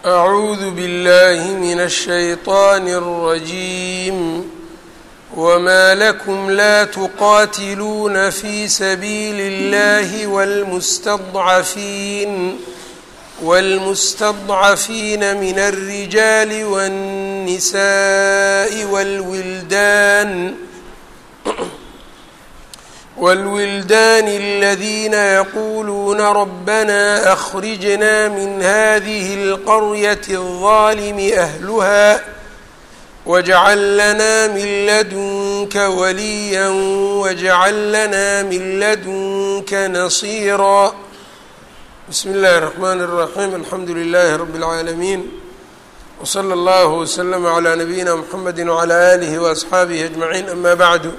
أعوذ بالله من الشيطان الرجيم وما لكم لا تقاتلون في سبيل الله والمستضعفين والمستضعفين من الرجال والنساء والولدان والولدان الذين يقولون ربنا أخرجنا من هذه القرية الظالم أهلها واجعل لنا من لدنك وليا واجعل لنا من لدنك نصيرا بسم الله الرحمن الرحيم الحمد لله رب العالمين وصلى الله وسلم على نبينا محمد وعلى آله وأصxaabihi أجمعين أما بعد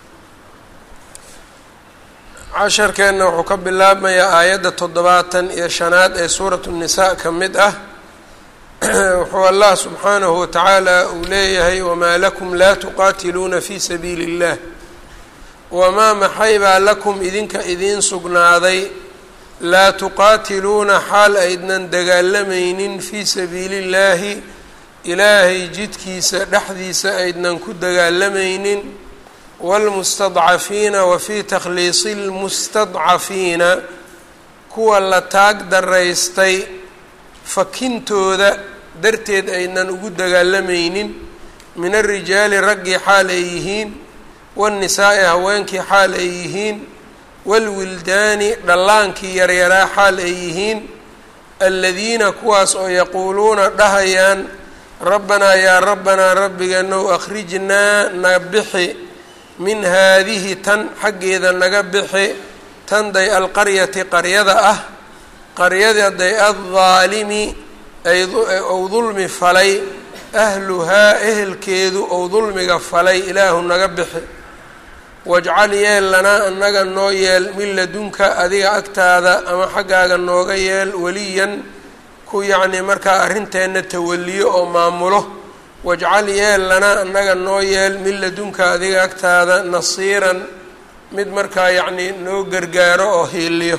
casharkeenna wuxuu ka bilaabmayaa aayadda toddobaatan iyo shanaad ee suuratu الnisaa ka mid ah wuxuu allah subxaanahu watacaala uu leeyahay wamaa lakum laa tuqaatiluuna fi sabiili اllah wamaa maxay baa lakum idinka idiin sugnaaday laa tuqaatiluuna xaal aydnan dagaalamaynin fii sabiili اllaahi ilaahay jidkiisa dhexdiisa aydnan ku dagaalamaynin wاlmustadcafiina wa fii takhliisi اlmustadcafiina kuwa la taag daraystay fakintooda darteed aynan ugu dagaalamaynin min arijaali raggii xaal ay yihiin waاnnisaa'i haweenkii xaal ay yihiin wاlwildaani dhallaankii yaryaraa xaal ay yihiin aladiina kuwaas oo yaquuluuna dhahayaan rabbanaa yaa rabbanaa rabbigeenow akhrijnaa na bixi min haadihi tan xaggeeda naga bixi tanday alqaryati qaryada ah qaryadaday addaalimi ou dulmi falay ahluhaa ehelkeedu ou dulmiga falay ilaahu naga bixi wajcal yeel lanaa annaga noo yeel min ladunka adiga agtaada ama xaggaaga nooga yeel weliyan ku yacnii markaa arrinteenna tawaliyo oo maamulo wajcal yeel lanaa annaga noo yeel min ladunka adiga agtaada nasiiran mid markaa yacnii noo gargaaro oo hiiliyo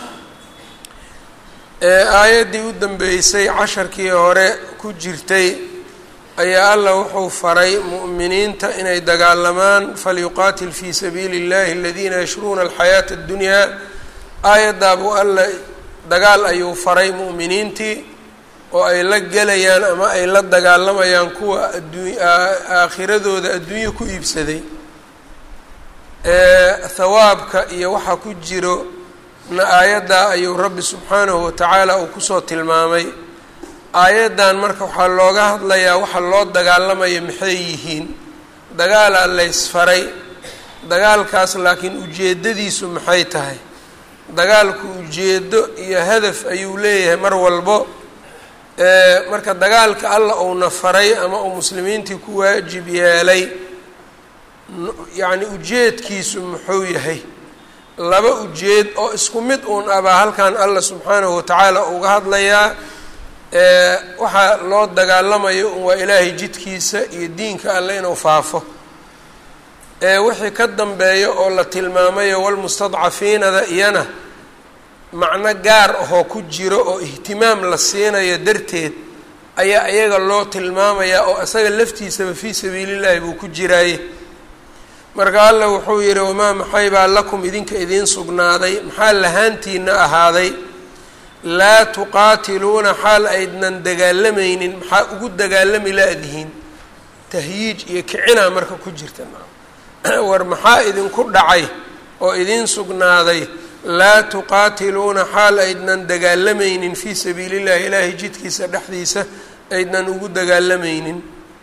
ee aayaddii u dambeysay casharkii hore ku jirtay ayaa allah wuxuu faray mu'miniinta inay dagaalamaan falyuqaatil fii sabiili اllahi aladiina yashruuna alxayaata اddunyaa aayaddaa buu alla dagaal ayuu faray mu'miniintii oo ay la gelayaan ama ay la dagaalamayaan kuwa addu aakhiradooda adduunyo ku iibsaday thawaabka iyo waxa ku jiro na aayaddaa ayuu rabbi subxaanahu watacaala uu kusoo tilmaamay aayaddan marka waxaa looga hadlayaa waxa loo dagaalamaya maxay yihiin dagaalaa laysfaray dagaalkaas laakiin ujeeddadiisu maxay tahay dagaalku ujeeddo iyo hadaf ayuu leeyahay mar walbo marka dagaalka alla uuna faray ama uu muslimiintii ku waajib yeelay yacni ujeedkiisu muxuu yahay laba ujeed oo isku mid uun abaa halkan alla subxaanahu watacaala uga hadlayaa waxaa loo dagaalamayo un waa ilaahay jidkiisa iyo diinka alle inuu faafo wixii ka dambeeya oo la tilmaamayo walmustadcafiinada iyana macno gaar ahoo ku jiro oo ihtimaam la siinayo darteed ayaa iyaga loo tilmaamayaa oo isaga laftiisaba fii sabiilillahi buu ku jiraaye marka alla wuxuu yihi wamaa maxay baa lakum idinka idiin sugnaaday maxaa lahaantiina ahaaday laa tuqaatiluuna xaal aydnan dagaalamaynin maxaa ugu dagaalami la-dihiin tahyiij iyo kicinaa marka ku jirta war maxaa idinku dhacay oo idiin sugnaaday laa tuqaatiluuna xaal aydnan dagaalamaynin fii sabiili illahi ilaahay jidkiisa dhexdiisa aydnan ugu dagaalamaynin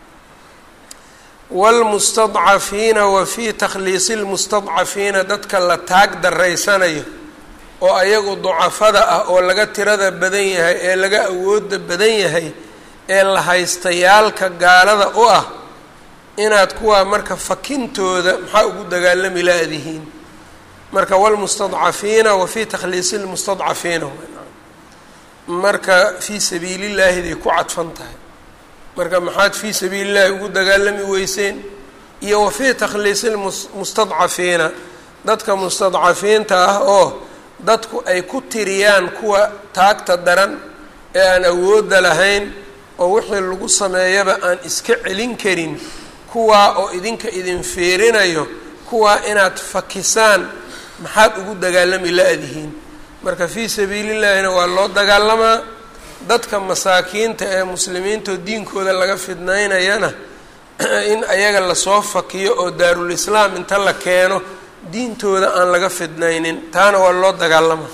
wاlmustadcafiina wa fii takhliisi اlmustadcafiina dadka la taag daraysanayo oo ayagu ducafada ah oo laga tirada badan yahay ee laga awooda badan yahay ee la haystayaalka gaalada u ah inaad kuwaa marka fakintooda maxaa ugu dagaalami la-dihiin marka wlmustadcafiina wa fii takhliisi lmustadcafiina marka fii sabiili llaahiday ku cadfan tahay marka maxaad fii sabiili llahi ugu dagaalami weyseen iyo wa fii takhliisi lmustadcafiina dadka mustadcafiinta ah oo dadku ay ku tiriyaan kuwa taagta daran ee aan awoodda lahayn oo wixii lagu sameeyaba aan iska celin karin kuwaa oo idinka idin fiirinayo kuwaa inaad fakisaan maxaad ugu dagaalami la-dihiin marka fii sabiilillaahina waa loo dagaalamaa dadka masaakiinta ee muslimiintao diinkooda laga fidnaynayana in ayaga lasoo fakiyo oo daarul islaam inta la keeno diintooda aan laga fidnaynin taana waa loo dagaalama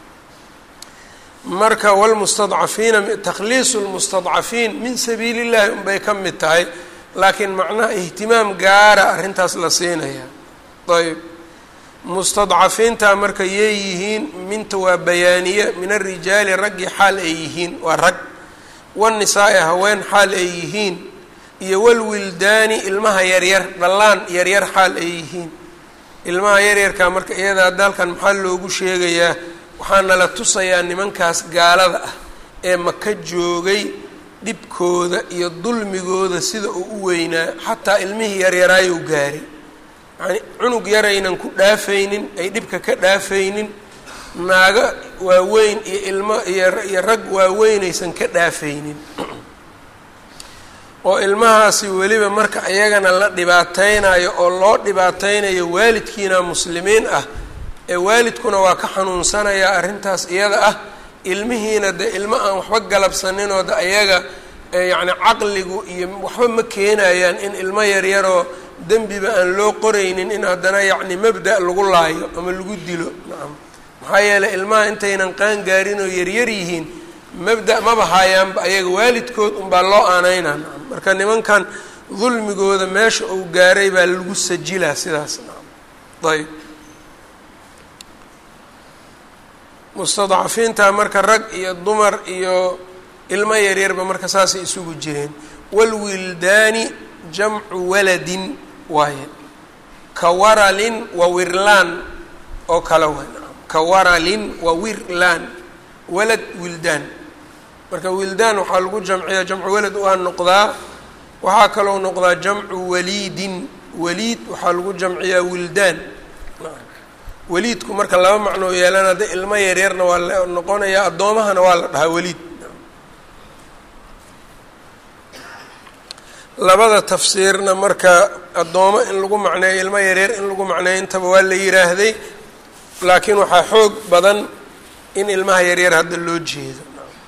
marka wlmustadcafiina takhliisu lmustadcafiin min sabiili llahi unbay ka mid tahay laakiin macnaha ihtimaam gaara arrintaas la siinaya ayb mustadcafiinta marka yay yihiin minta waa bayaaniye min arijaali raggii xaal ay yihiin waa rag wanisaa-i haween xaal ay yihiin iyo walwildaani ilmaha yaryar dhallaan yaryar xaal ay yihiin ilmaha yaryarka marka iyada dalkan maxaa loogu sheegayaa waxaana la tusayaa nimankaas gaalada ah ee maka joogay dhibkooda iyo dulmigooda sida uu u weynaa xataa ilmihii yaryaraayou gaaray yacni cunug yaraynan ku dhaafaynin ay dhibka ka dhaafaynin naago waaweyn iyo ilmo iyo rag waaweynaysan ka dhaafaynin oo ilmahaasi weliba marka iyagana la dhibaateynayo oo loo dhibaateynayo waalidkiina muslimiin ah ee waalidkuna waa ka xanuunsanayaa arrintaas iyada ah ilmihiina dee ilmo aan waxba galabsaninoo de ayaga yacni caqligu iyo waxba ma keenayaan in ilmo yaryaroo dembiba aan loo qoraynin in haddana yacni mabda' lagu laayo ama lagu dilo nacam maxaa yeeley ilmaha intaynan qaan gaarin oo yaryar yihiin mabda' maba haayaanba ayaga waalidkood unbaa loo aaneynaa nacam marka nimankan dulmigooda meesha uu gaaray baa lagu sajilaa sidaas nacam ayb mustadcafiinta marka rag iyo dumar iyo ilmo yaryarba marka saasay isugu jireen walwildaani jamcu waladin waaye ka waralin wa wirlaan oo kale waay ka waralin wa wirlaan walad wildaan marka wildaan waxaa lagu jamciyaa jamcu walad waa noqdaa waxaa kaloo noqdaa jamcu waliidin waliid waxaa lagu jamciyaa wildaan weliidku marka laba macnoo yeelana de ilmo yaryarna waa la noqonayaa addoomahana waa la dhahaa weliid labada tafsiirna marka addoomo in lagu macneeyo ilmo yaryar in lagu macneeyo intaba waa la yiraahday laakiin waxaa xoog badan in ilmaha yaryar hadda loo jeedo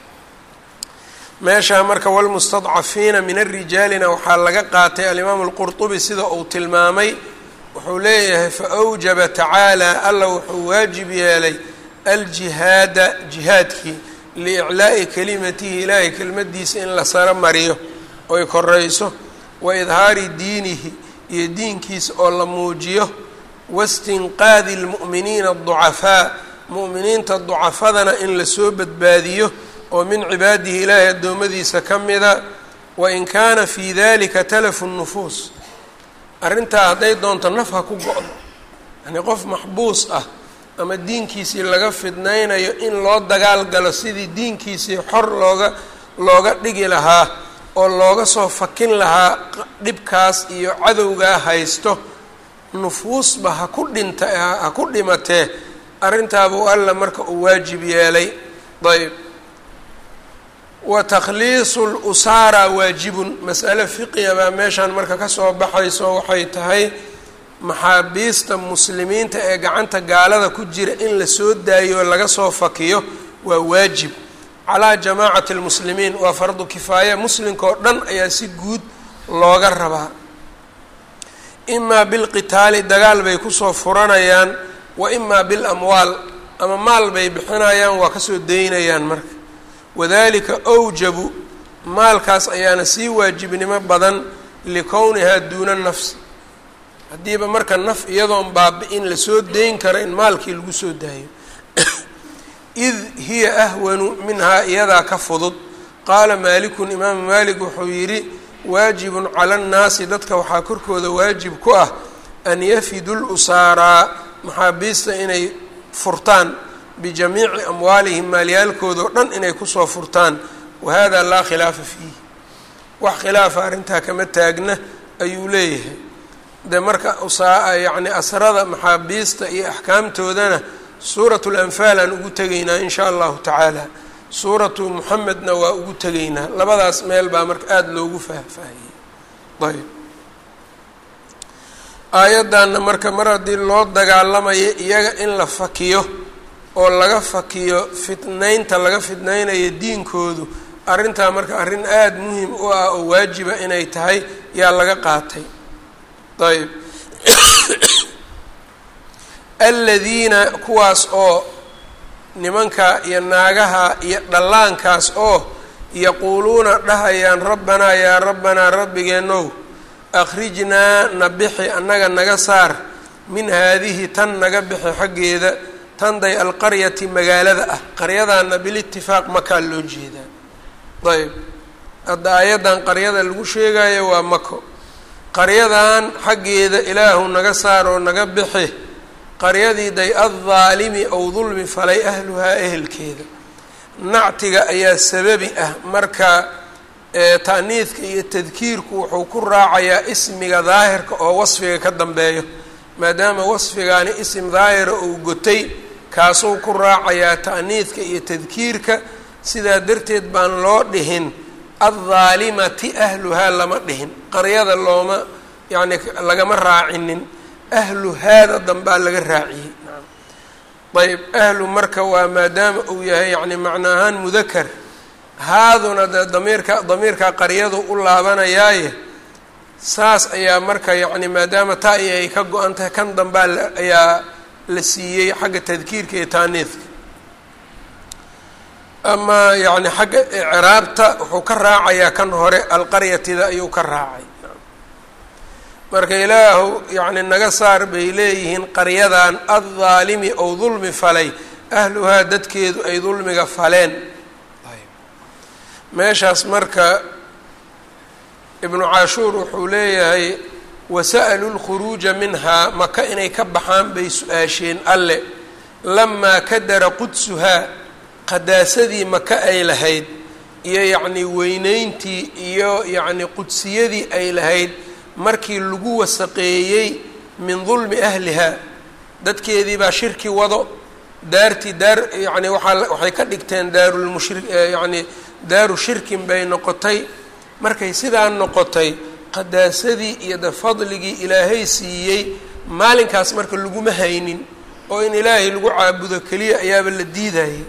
meeshaa marka walmustadcafiina min arijaalina waxaa laga qaatay alimaamu alqurtubi sida uu tilmaamay wuxuu leeyahay faawjaba tacaala alla wuxuu waajib yeelay aljihaada jihaadkii liiclaa'i kalimatihi ilaahay kelmadiisa in la saro mariyo oy korayso wa idhaari diinihi iyo diinkiisa oo la muujiyo wastinqaadi lmu'miniina aducafaa mu'miniinta ducafadana in lasoo badbaadiyo oo min cibaadihi ilaahay addoommadiisa ka mida wain kaana fii dalika talafu nufuus arrintaa hadday doonto naf ha ku go-do yacnii qof maxbuus ah ama diinkiisii laga fidnaynayo in loo dagaal galo sidii diinkiisii xor looga looga dhigi lahaa oo looga soo fakin lahaa dhibkaas iyo cadowgaa haysto nufuusba ha ku dhinta ha ku dhimatee arrintaabuu alla marka uu waajib yeelay ayb wa takhliisu lusaara waajibun mas'ale fiqiya baa meeshaan marka kasoo baxayso waxay tahay maxaabiista muslimiinta ee gacanta gaalada ku jira in la soo daayo oo laga soo fakiyo waa waajib calaa jamaacati lmuslimiin waa fardu kifaaya muslimka oo dhan ayaa si guud looga rabaa imaa bilqitaali dagaal bay kusoo furanayaan wa imaa bilamwaal ama maal bay bixinayaan waa kasoo daynayaan marka wadalika awjabu maalkaas ayaana sii waajibnimo badan likownihaa duuna nafsi haddiiba marka naf iyadoon baabi-in lasoo dayn karo in maalkii lagu soo daayo id hiya ahwanu minhaa iyadaa ka fudud qaala maalikun imaamu maalik wuxuu yidhi waajibun cala annaasi dadka waxaa korkooda waajib ku ah an yafidu lusaaraa maxaabiista inay furtaan bijamiici amwaalihim maalyaalkooda oo dhan inay kusoo furtaan wahada laa khilaafa fiih wax khilaafa arrintaa kama taagna ayuu leeyahay de marka usaa yacni asrada maxaabiista iyo axkaamtoodana suurat lanfaal aan ugu tegaynaa in shaa allahu tacaala suuratu muxamedna waa ugu tegaynaa labadaas meel baa marka aada loogu faahfaahiyey ayb aayaddanna marka mar haddii loo dagaalamayo iyaga in la fakiyo oo laga fakiyo fitnaynta laga fitnaynayo diinkoodu arrintaa marka arrin aada muhim u ah oo waajiba inay tahay yaa laga qaatay ayb aladiina kuwaas oo nimanka iyo naagaha iyo dhallaankaas oo yaquuluuna dhahayaan rabbanaa yaa rabbanaa rabbigeenow akhrijnaa na bixi annaga naga saar min haadihi tan naga bixi xaggeeda tanday alqaryati magaalada ah qaryadaana bilitifaaq makaa loo jeedaa ayb hadda aayaddan qaryada lagu sheegayo waa mako qaryadan xaggeeda ilaahu naga saar oo naga bixi qaryadii day addaalimi ow dulmi falay ahluhaa ehelkeeda nactiga ayaa sababi ah marka ta'niidka iyo tadkiirku wuxuu ku raacayaa ismiga daahirka oo wasfiga ka dambeeyo maadaama wasfigaani isim daahira uu gotay kaasuu ku raacayaa ta'niidka iyo tadkiirka sidaa darteed baan loo dhihin addaalimati ahluhaa lama dhihin qaryada looma yacni lagama raacinin ahlu haada dambaa laga raaciyey ayb ahlu marka waa maadaama uu yahay yani macna ahaan mudakar haaduna dee damiirka damiirka qaryadu u laabanayaaye saas ayaa marka yacni maadaama taa i ay ka go-an tahay kan dambaa ayaa la siiyey xagga tadkiirka iyo taaniidka ama yacni xagga icraabta wuxuu ka raacayaa kan hore alqaryatida ayuu ka raacay marka ilaahu yacni naga saar bay leeyihiin qaryadan addaalimi ou dulmi falay ahluhaa dadkeedu ay dulmiga faleen meeshaas marka ibnu cashuur wuxuu leeyahay wasa'aluu lkhuruuja minhaa maka inay ka baxaan bay su-aasheen alle lamaa kadara qudsuhaa qadaasadii maka ay lahayd iyo yacni weyneyntii iyo yacni qudsiyadii ay lahayd markii lagu wasaqeeyey min dulmi ahlihaa dadkeedii baa shirki wado daartii daar yacni waaa waxay ka dhigteen daarulmushri yacni daaru shirkin bay noqotay markay sidaa noqotay qadaasadii iyo de fadligii ilaahay siiyey maalinkaas marka laguma haynin oo in ilaahay lagu caabudo keliya ayaaba la diidayay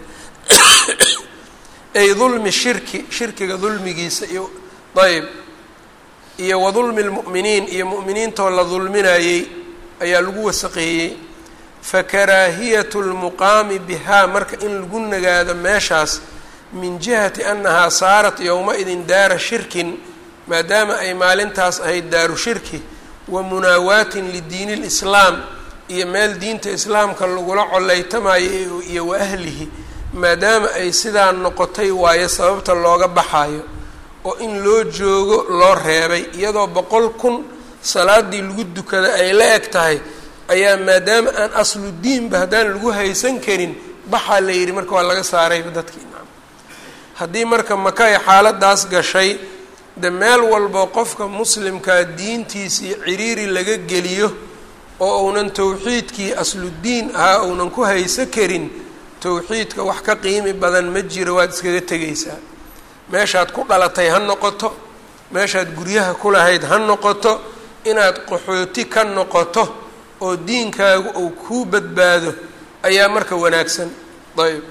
ay dulmi shirki shirkiga dulmigiisa iyo ayb iyo wa dulmi lmu'miniin iyo mu'miniintoo la dulminayey ayaa lagu wasaqeeyey fa karaahiyatu lmuqaami bihaa marka in lagu nagaado meeshaas min jihati annahaa saarat yowma-idin daara shirkin maadaama ay maalintaas ahayd daaru shirki wa munaawaatin lidiini lislaam iyo meel diinta islaamka lagula coleytamayo iyo wa ahlihi maadaama ay sidaa noqotay waayo sababta looga baxayo oo in loo joogo loo reebay iyadoo boqol kun salaadii lagu dukada ay la eg tahay ayaa maadaama aan aslu diinba haddaan lagu haysan karin baxaa la yidhi marka waa laga saarayba dadkii haddii marka maka ay xaaladaas gashay de meel walbo qofka muslimkaa diintiisii ciriiri laga geliyo oo uunan towxiidkii asludiin ahaa uunan ku hayso karin towxiidka wax ka qiimi badan ma jiro waad iskaga tegaysaa meeshaad ku dhalatay ha noqoto meeshaad guryaha ku lahayd ha noqoto inaad qaxooti ka noqoto oo diinkaagu uu kuu badbaado ayaa marka wanaagsan ayb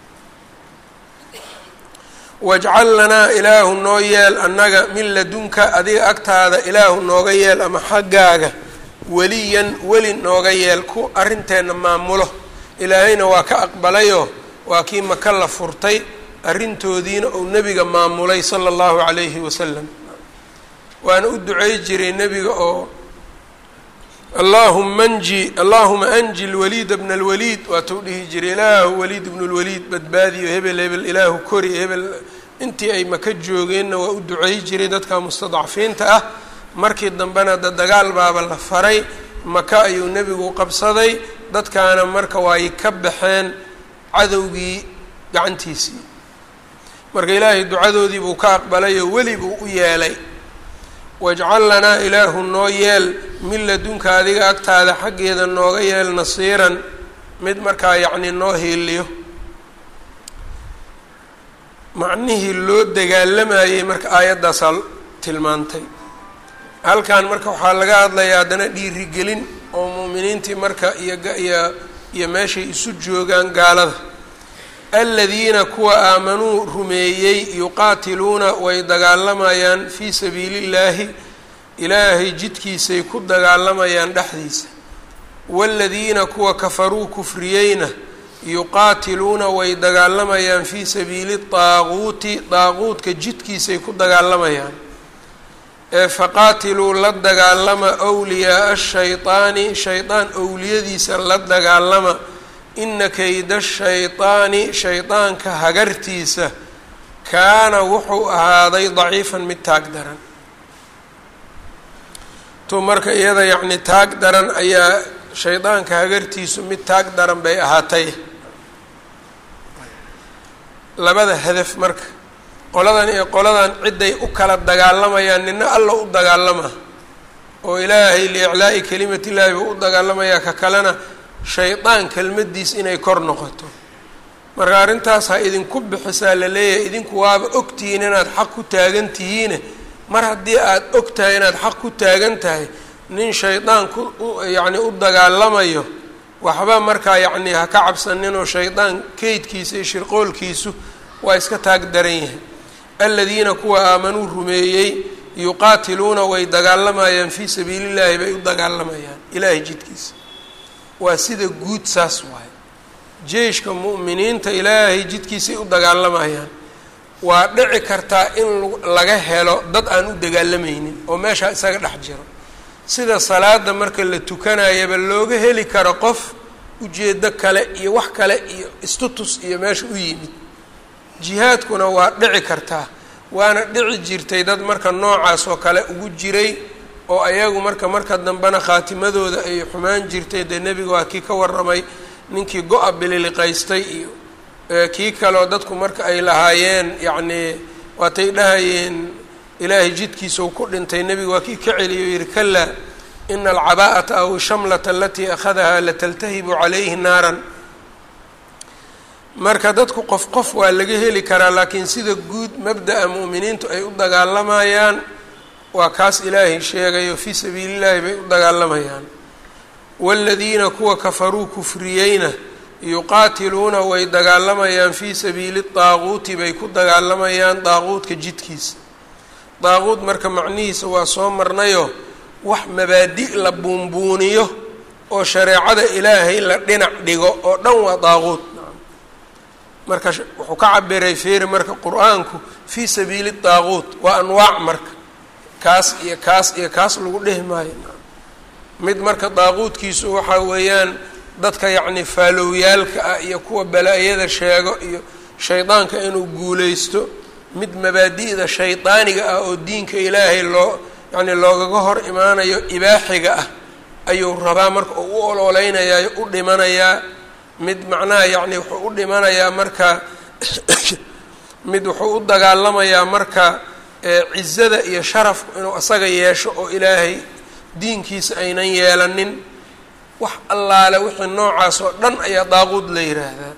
wajcal lanaa ilaahu noo yeel annaga min ladunka adiga agtaada ilaahu nooga yeel ama xaggaaga weliyan weli nooga yeel ku arrinteenna maamulo ilaahayna waa ka aqbalayoo waa kii maka la furtay arrintoodiina uu nebiga maamulay sala allahu calayhi wasalam waana u ducey jiray nebiga oo allahuma anji allahuma anji lwaliida bna alwaliid waatuu dhihi jiray ilaahu waliid bnu lwaliid badbaadiyo hebel hebel ilaahu kori hebel intii ay maka joogeenna waa u ducey jiray dadka mustadcafiinta ah markii dambena da dagaal baaba la faray maka ayuu nebigu qabsaday dadkaana marka waay ka baxeen cadowgii gacantiisii marka ilaahay ducadoodii buu ka aqbalay oo weli buu u yeelay wajcal lanaa ilaahu noo yeel min ladunka adiga agtaada xaggeeda nooga yeel nasiiran mid markaa yacni noo hiiliyo macnihii loo dagaalamayey marka aayaddaasaa tilmaantay halkan marka waxaa laga hadlayaa haddana dhiirigelin oo mu'miniintii marka iyoiyo iyo meeshay isu joogaan gaalada aladiina kuwa aamanuu rumeeyey yuqaatiluuna way dagaalamayaan fii sabiili illaahi ilaahay jidkiisay ku dagaalamayaan dhexdiisa waaladiina kuwa kafaruu kufriyeyna yuqaatiluuna way dagaalamayaan fii sabiili daaquuti daaquudka jidkiisay ku dagaalamayaan ee faqaatiluu la dagaalama wliyaaa shaydaani shaydaan owliyadiisa la dagaalama ina kayda shaydaani shaydaanka hagartiisa kaana wuxuu ahaaday daciifan mid taag daran tu marka iyada yacni taag daran ayaa shaydaanka hagartiisu mid taag daran bay ahaatay labada hadaf marka qoladan iyo qoladan ciday u kala dagaalamayaan nina alla u dagaalamaa oo ilaahay liiclaa'i kelimat illaahi buu u dagaalamayaa ka kalena shaydaan kelmaddiis inay kor noqoto marka arrintaas ha idinku bixisaa la leeyahay idinku waaba ogtihiin inaad xaq ku taagan tihiine mar haddii aada og tahay inaad xaq ku taagan tahay nin shaydaan ku yacni u dagaalamayo waxba markaa yacni ha ka cabsaninoo shaydaan keydkiisa iyo shirqoolkiisu waa iska taag daran yahay aladiina kuwa aamanuu rumeeyey yuqaatiluuna way dagaalamayaan fii sabiili illaahi bay u dagaalamayaan ilaahay jidkiisa waa sida guud saas waaye jeyshka mu'miniinta ilaahay jidkiisay u dagaalamayaan waa dhici kartaa in laga helo dad aan u dagaalamaynin oo meeshaa isaga dhex jiro sida salaada marka la tukanayaba looga heli karo qof ujeedo kale iyo wax kale iyo istutus iyo meesha u yimid jihaadkuna waa dhici kartaa waana dhici jirtay dad marka noocaas oo kale ugu jiray oo ayagu marka marka dambena khaatimadooda ay xumaan jirtay dee nebiga waa kii ka warramay ninkii go-a bililiqaystay iyo kii kaleoo dadku marka ay lahaayeen yacnii waatay dhahayeen ilaahay jidkiisa uu ku dhintay nebiga waa kii ka celiyo yihi kalaa ina alcabaa'ata aw shamlata alatii akhadahaa lataltahibu calayhi naaran marka dadku qof qof waa laga heli karaa laakiin sida guud mabda'a mu'miniintu ay u dagaalamayaan waa kaas ilaahay sheegayo fii sabiili llahi bay u dagaalamayaan waaladiina kuwa kafaruu kufriyeyna yuqaatiluuna way dagaalamayaan fii sabiili daaquuti bay ku dagaalamayaan daaquudka jidkiisa daaquud marka macnihiisa waa soo marnayo wax mabaadi' la buunbuuniyo oo shareecada ilaahay la dhinac dhigo oo dhan waa daaquud marka wuxuu ka cabiray feeri marka qur-aanku fii sabiili daaquud waa anwaac marka kaas iyo kaas iyo kaas lagu dhehi maayo mid marka daaquudkiisu waxaa weeyaan dadka yacni faalowyaalka ah iyo kuwa bala-yada sheego iyo shaydaanka inuu guulaysto mid mabaadi'da shaydaaniga ah oo diinka ilaahay loo yacni loogaga hor imaanayo ibaaxiga ah ayuu rabaa marka uu u ololeynayaa u dhimanayaa mid macnaha yacni wuxuu u dhimanayaa marka mid wuxuu u dagaalamayaa marka cizada iyo sharafku inuu asaga yeesho oo ilaahay diinkiisa aynan yeelanin wax allaale wixii noocaas oo dhan ayaa daaquud la yiraahdaa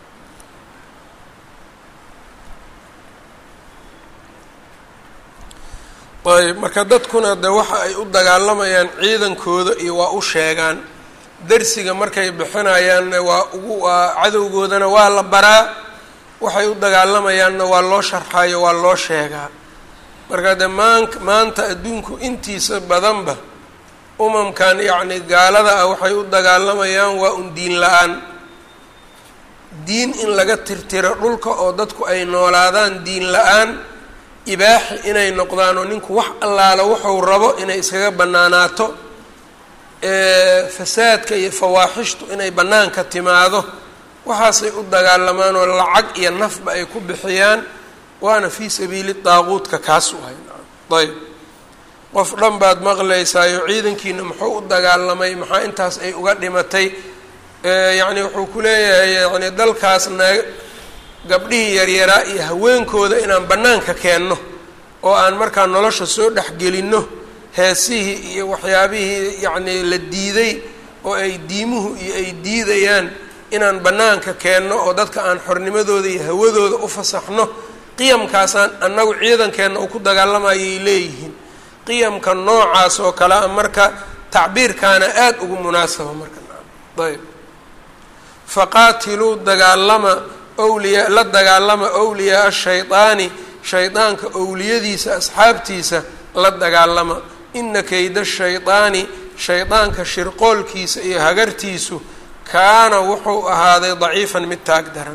ayb marka dadkuna de waxa ay u dagaalamayaan ciidankooda iyo waa u sheegaan darsiga markay bixinayaanna waa ugu waa cadowgoodana waa la baraa waxay u dagaalamayaanna waa loo sharxayo waa loo sheegaa marka de maan maanta adduunku intiisa badanba umamkan yacni gaalada ah waxay u dagaalamayaan waa un diin la-aan diin in laga tirtiro dhulka oo dadku ay noolaadaan diin la-aan ibaaxi inay noqdaan oo ninku wax allaala wuxuu rabo inay iskaga bannaanaato fasaadka iyo fawaaxishtu inay bannaanka timaado waxaasay u dagaalamaan oo lacag iyo nafba ay ku bixiyaan waana fii sabiili daaquudka kaas u hay ayb qof dhan baad maqlaysaayo ciidankiina muxuu u dagaalamay maxaa intaas ay uga dhimatay yacni wuxuu ku leeyahay yani dalkaas naag gabdhihii yaryaraa iyo haweenkooda inaan bannaanka keenno oo aan markaa nolosha soo dhexgelinno heesihii iyo waxyaabihii yacnii la diiday oo ay diimuhu iyo ay diidayaan inaan bannaanka keenno oo dadka aan xornimadooda iyo hawadooda u fasaxno qiyamkaasaan annagu ciidankeenna uu ku dagaalamayay leeyihiin qiyamka noocaas oo kale a marka tacbiirkaana aada ugu munaasaba marka ayb faqaatiluu dagaalama wliya la dagaalama wliyaaa shaydaani shaydaanka owliyadiisa asxaabtiisa la dagaalama ina kayda shaydaani shaydaanka shirqoolkiisa iyo hagartiisu kaana wuxuu ahaaday daciifan mid taag daran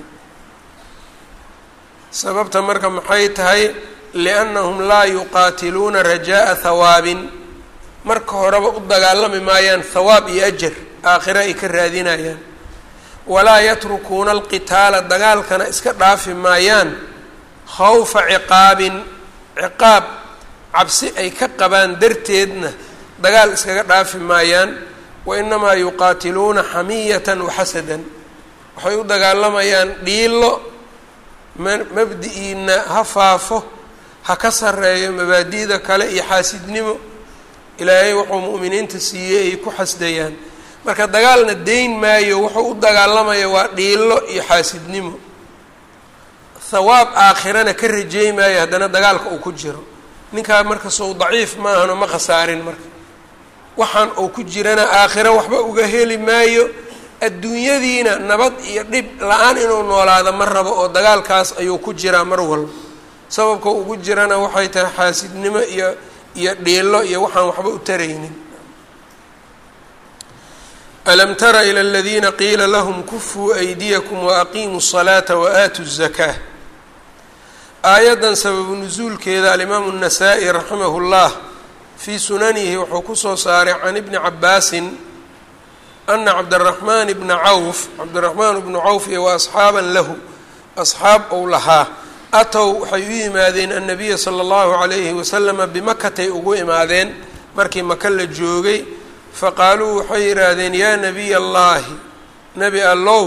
sababta marka maxay tahay liannahum laa yuqaatiluuna rajaaa hawaabin marka horeba u dagaalami maayaan hawaab iyo ajar aakhire ay ka raadinayaan walaa yatrukuuna alqitaala dagaalkana iska dhaafi maayaan khawfa ciqaabin ciqaab cabsi ay ka qabaan darteedna dagaal iskaga dhaafi maayaan wa inamaa yuqaatiluuna xamiyatan waxasadan waxay u dagaalamayaan dhiilo mabdi-iina ha faafo ha ka sareeyo mabaadi'da kale iyo xaasidnimo ilaahay wuxuu mu'miniinta siiyey ay ku xasdayaan marka dagaalna deyn maayo wuxuu u dagaalamaya waa dhiilo iyo xaasidnimo hawaab aakhirana ka rajeey maayo haddana dagaalka uu ku jiro ninkaa marka sow daciif maahano ma khasaarin marka waxaan uu ku jirana aakhiro waxba uga heli maayo adduunyadiina nabad iyo dhib la-aan inuu noolaado ma rabo oo dagaalkaas ayuu ku jiraa mar walba sababka ugu jirana waxay tahay xaasidnimo iyo iyo dhiilo iyo waxaan waxba u taraynin alam tara ilى اladiina qiila lahm kufuu aydiyakum waaqiimuu الصalaata waaatuu الzakaa aayaddan sababu nusuulkeeda alimaamu الnasaa-i raximah اllah fii sunanihi wuxuu kusoo saaray can ibni cabaasin ana cabdالraxmaan bna cawf cabdiraxmaan bnu cawf iyo wa asxaaban lahu asxaab ou lahaa atow waxay u yimaadeen annabiya sala allahu calayhi wasalama bimakatay ugu imaadeen markii maka la joogay faqaaluu waxay yidhaahdeen yaa nabiy allaahi nebi allow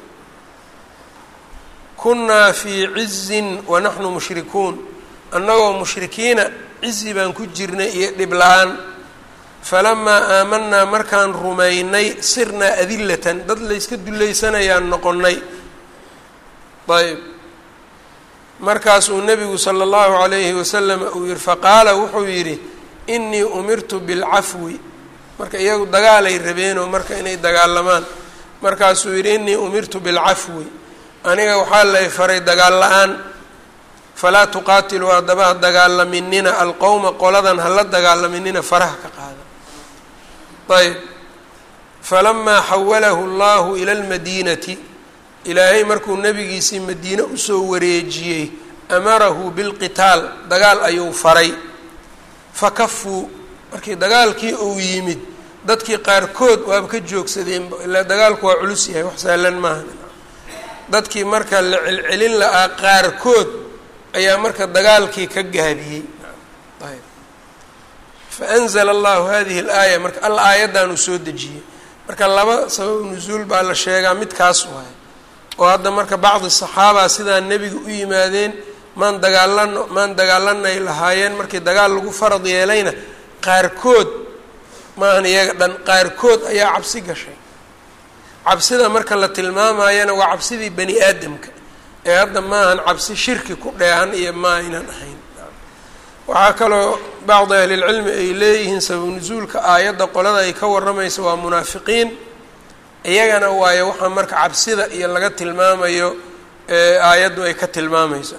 kunnaa fii cizin wa naxnu mushrikuun annagoo mushrikiina cizi baan ku jirnay iyo dhib la-aan falamaa aamanaa markaan rumaynay sirnaa adillatan dad layska dullaysanayaan noqonnay ayb markaasuu nebigu sala allahu calayhi wasalam uu yihi faqaala wuxuu yidhi inii umirtu bilcafwi marka iyagu dagaalay rabeenoo marka inay dagaalamaan markaasuu yidhi inii umirtu bilcafwi aniga waxaa lay faray dagaal la-aan falaa tuqaatiluu haddaba ha dagaalaminina alqowma qoladan hala dagaalaminina faraha ka qaada ayb falamaa xawalahu allahu ila lmadiinati ilaahay markuu nebigiisii madiine usoo wareejiyey amarahu bilqitaal dagaal ayuu faray fakafuu markii dagaalkii uu yimid dadkii qaarkood waaba ka joogsadeenba ilaa dagaalku waa culus yahay wax saalan maaha dadkii marka la celcelin la-aa qaarkood ayaa marka dagaalkii ka gaabiyey ayb faanzla allahu hadihi alaaya marka alla aayaddan uu soo dejiyey marka laba sabab nusuul baa la sheegaa midkaas waay oo hadda marka bacdi saxaaba sidaa nebiga u yimaadeen maan dagaalano maan dagaalanay lahaayeen markii dagaal lagu farad yeelayna qaarkood maahan iyaga dhan qaarkood ayaa cabsi gashay cabsida marka la tilmaamayana waa cabsidii bani aadamka ee hadda maahan cabsi shirki ku dheehan iyo ma aynan ahayn waxaa kaloo bacdi ahlilcilmi ay leeyihiin sabab nusuulka aayadda qolada ay ka waramaysa waa munaafiqiin iyagana waayo waxaa marka cabsida iyo laga tilmaamayo ee aayaddu ay ka tilmaamayso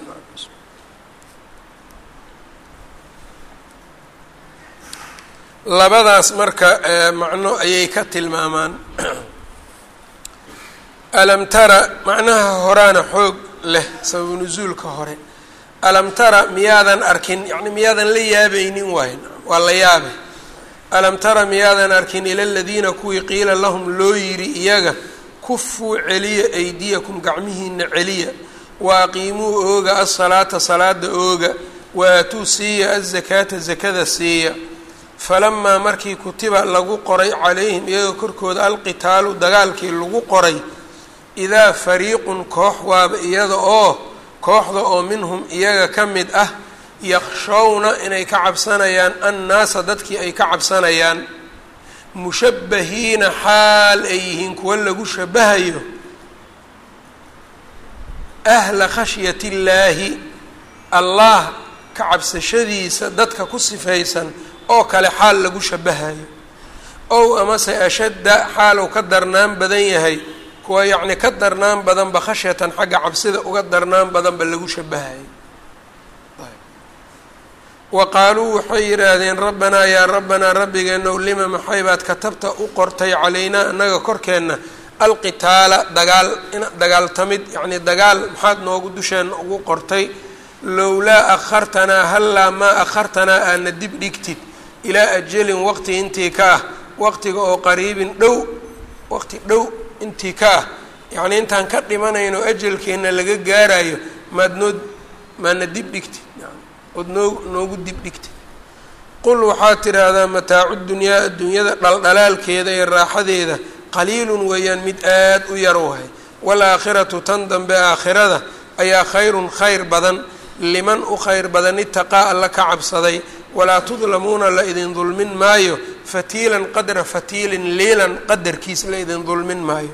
labadaas marka macno ayay ka tilmaamaan alam tara macnaha horaana xoog leh sababu nusuulka hore alam tara miyaadan arkin yani miyaadan la yaabaynin waay waa la yaabay alam tara miyaadan arkin ila ladiina kuwii qiila lahum loo yidhi iyaga kufuu celiya aydiyakum gacmihiina celiya wa aqiimuu ooga asalaata salaada ooga wa aatuu siiya azakaata zakada siiya falamaa markii kutiba lagu qoray calayhim iyaga korkooda alqitaalu dagaalkii lagu qoray idaa fariiqun koox waaba iyada oo kooxda oo minhum iyaga ka mid ah yaqshowna inay ka cabsanayaan annaasa dadkii ay ka cabsanayaan mushabbahiina xaal ay yihiin kuwa lagu shabahayo ahla khashyati illaahi allah ka cabsashadiisa dadka ku sifaysan oo kale xaal lagu shabahayo ow amase ashadda xaal uu ka darnaan badan yahay kuwa yacni ka darnaan badanba khashyatan xagga cabsida uga darnaan badanba lagu shabahayo wa qaaluu waxay yidhaahdeen rabbanaa yaa rabbanaa rabbigeenow lima maxay baad katabta u qortay calaynaa annaga korkeenna alqitaala dagaal dagaaltamid yacnii dagaal maxaad noogu dusheenna ugu qortay lowlaa akhartanaa hallaa maa akhartanaa aana dib dhigtid ilaa ajalin waqti intii ka ah waqtiga oo qariibin dhow waqti dhow intii ka ah yacnii intaan ka dhimanayno ajalkeenna laga gaarayo maad noo maadna dib dhigtid ood noo noogu dib dhigtid qul waxaad tidhaahdaa mataacu dunyaa adduunyada dhaldhalaalkeeda iyo raaxadeeda qaliilun weeyaan mid aad u yar wahay waalaakhiratu tan dambe aakhirada ayaa khayrun khayr badan liman u khayr badan itaqaa alla ka cabsaday walaa tudlamuuna la idin dulmin maayo fatiilan qadra fatiilin liilan qadarkiis la idin dulmin maayo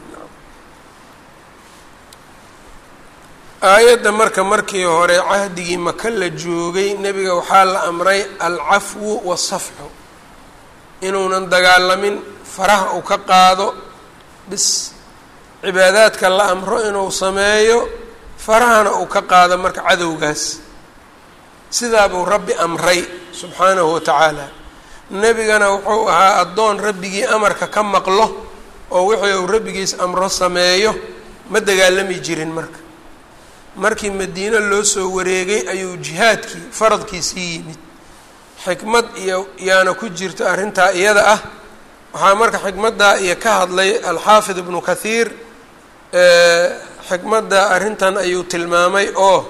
aayadda marka markii hore cahdigii maka la joogay nebiga waxaa la amray alcafwu wasafxu inuunan dagaalamin faraha uu ka qaado bis cibaadaadka la amro inuu sameeyo farahana uu ka qaado marka cadowgaas sidaabuu rabbi amray subxaanahu wa tacaala nebigana wuxuu ahaa addoon rabbigii amarka ka maqlo oo wixii uu rabbigiis amro sameeyo ma dagaalami jirin marka markii madiine loo soo wareegay ayuu jihaadkii faradkiisii yimid xikmad iyo yaana ku jirta arrintaa iyada ah waxaa marka xikmaddaa iyo ka hadlay alxaafid ibnu kathiir xikmadda arrintan ayuu tilmaamay oo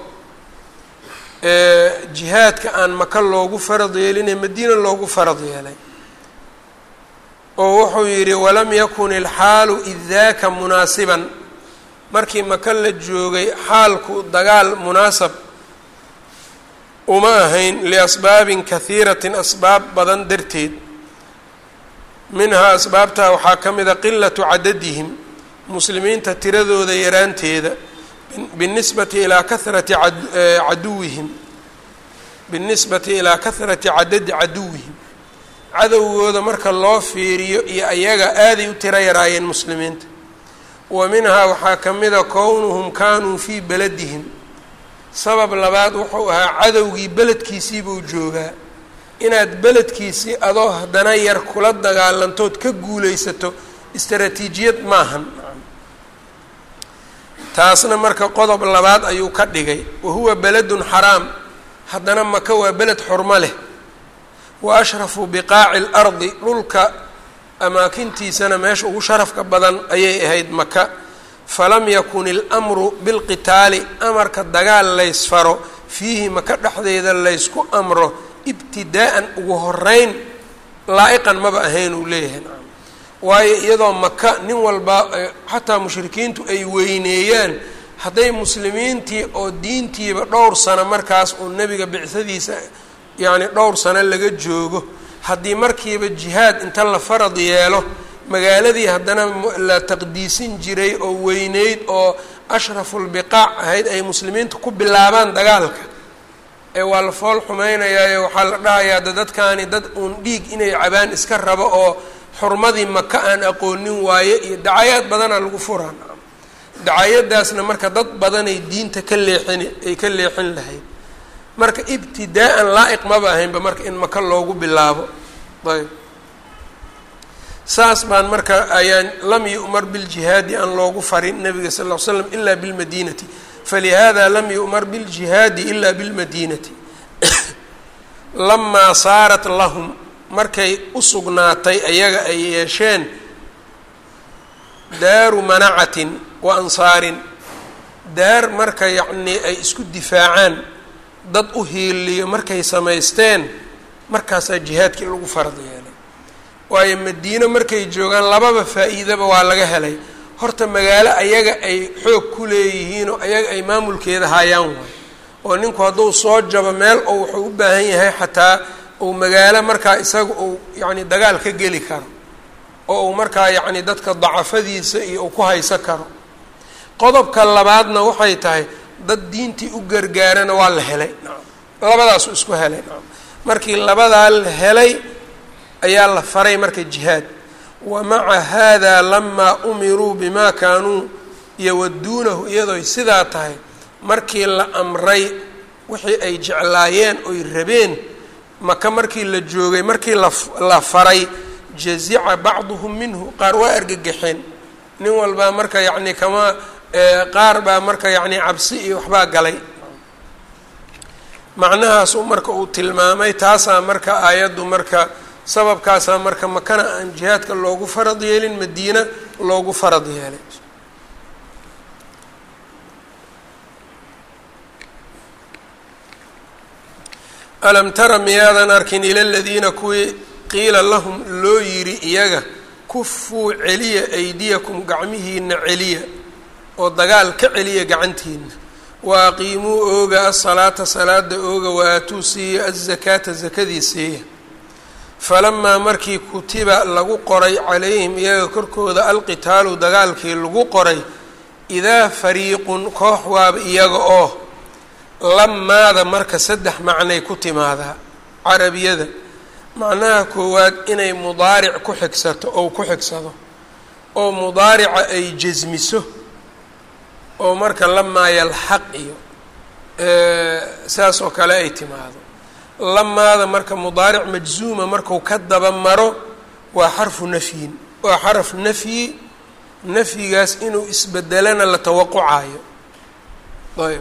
jihaadka aan maka loogu farad yeeline madiina loogu farad yeelay oo wuxuu yidhi walam yakun ilxaalu id daaka munaasiban markii maka la joogay xaalku dagaal munaasab uma ahayn liasbaabin kahiiratin asbaab badan darteed minhaa asbaabtaa waxaa ka mida qilatu cadadihim muslimiinta tiradooda yaraanteeda binisbati ilaa kahrati caduwihim binisbati ilaa kahrati cadadi caduwihim cadowgooda marka loo fiiriyo iyo ayaga aaday u tiro yaraayeen muslimiinta wa minhaa waxaa ka mida kownuhum kaanuu fii beladihim sabab labaad wuxuu ahaa cadowgii beledkiisiibuu joogaa inaad beledkiisii adoo haddana yar kula dagaalantood ka guulaysato istaraatiijiyad maahan taasna marka qodob labaad ayuu ka dhigay wa huwa beledun xaraam haddana maka waa beled xurmo leh wa ashrafu biqaaci اlardi dhulka amaakintiisana meesha ugu sharafka badan ayay ahayd maka falam yakun ilmru bilqitaali amarka dagaal laysfaro fiihi maka dhexdeeda laysku amro ibtidaa'an ugu horeyn laa-iqan maba ahayn uu leeyahay waayo iyadoo maka nin walba xataa mushrikiintu ay weyneeyaan hadday muslimiintii oo diintiiba dhowr sano markaas uu nebiga bicsadiisa yacni dhowr sano laga joogo haddii markiiba jihaad inta la farad yeelo magaaladii haddana la taqdiisin jiray oo weyneyd oo ashrafulbiqaac ahayd ay muslimiintu ku bilaabaan dagaalka ee waa la fool xumeynayaayo waxaa la dhahayaa da dadkaani dad uun dhiig inay cabaan iska rabo oo xurmadii maka aan aqoonin waaye iyo dacayaad badana lagu furaan dacayadaasna marka dad badanay diinta ka leexin ay ka leexin lahayd marka ibtidaa'an laa-iq maba ahaynba marka in maka loogu bilaabo ayb saas baan marka ayaan lam yu'mar biljihaadi aan loogu farin nabiga sal ll ly slam ila bilmadinati falihada lam yu'mar biljihaadi ila bilmadinati lamaa saarat lahum markay u sugnaatay ayaga ay yeesheen daaru manacatin wa ansaarin daar marka yacnii ay isku difaacaan dad u hiiliyo markay samaysteen markaasaa jihaadkii lagu farad yeelay waayo madiino markay joogaan lababa faa-iidaba waa laga helay horta magaalo ayaga ay xoog ku leeyihiin oo ayaga ay maamulkeeda hayaan waay oo ninku hadduu soo jabo meel oo wuxuu u baahan yahay xataa uu magaalo markaa isaga uu yacni dagaal ka geli karo oo uu markaa yacni dadka dacafadiisa iyo uu ku haysan karo qodobka labaadna waxay tahay dad diintii u gargaarana waa la helay labadaasu isku helay markii labadaa la helay ayaa la faray marka jihaad wa maca hada lamaa umiruu bima kaanuu yawaduunahu iyadooy sidaa tahay markii la amray wixii ay jeclaayeen oy rabeen maka markii la joogay markii la faray jazica bacduhum minhu qaar waa argagaxeen nin walbaa marka yacni kama qaar baa marka yacni cabsi iyo waxbaa galay macnahaasuu marka uu tilmaamay taasaa marka aayaddu marka sababkaasaa marka makana aan jihaadka loogu farad yeelin madiina loogu farad yeelay alam tara miyaadan arkin ila ladiina kuwii qiila lahum loo yidhi iyaga kufuu celiya aydiyakum gacmihiina celiya oo dagaal ka celiya gacantiina wa aqiimuu ooga asalaata salaada ooga wa aatuu siiya azakaata zakadii siiya falamaa markii kutiba lagu qoray calayhim iyaga korkooda alqitaalu dagaalkii lagu qoray idaa fariiqun koox waaba iyaga oo lamaada marka saddex macnay ku timaadaa carabiyada macnaha koowaad inay mudaaric ku xigsato ou ku xigsado oo mudaarica ay jasmiso oo marka lamaa yalxaq iyo saas oo kale ay timaado lamaada marka mudaaric majzuuma marku ka daba maro waa xarfu nafyin waa xaraf nafyi nafyigaas inuu isbedelana la tawaqucayo ayb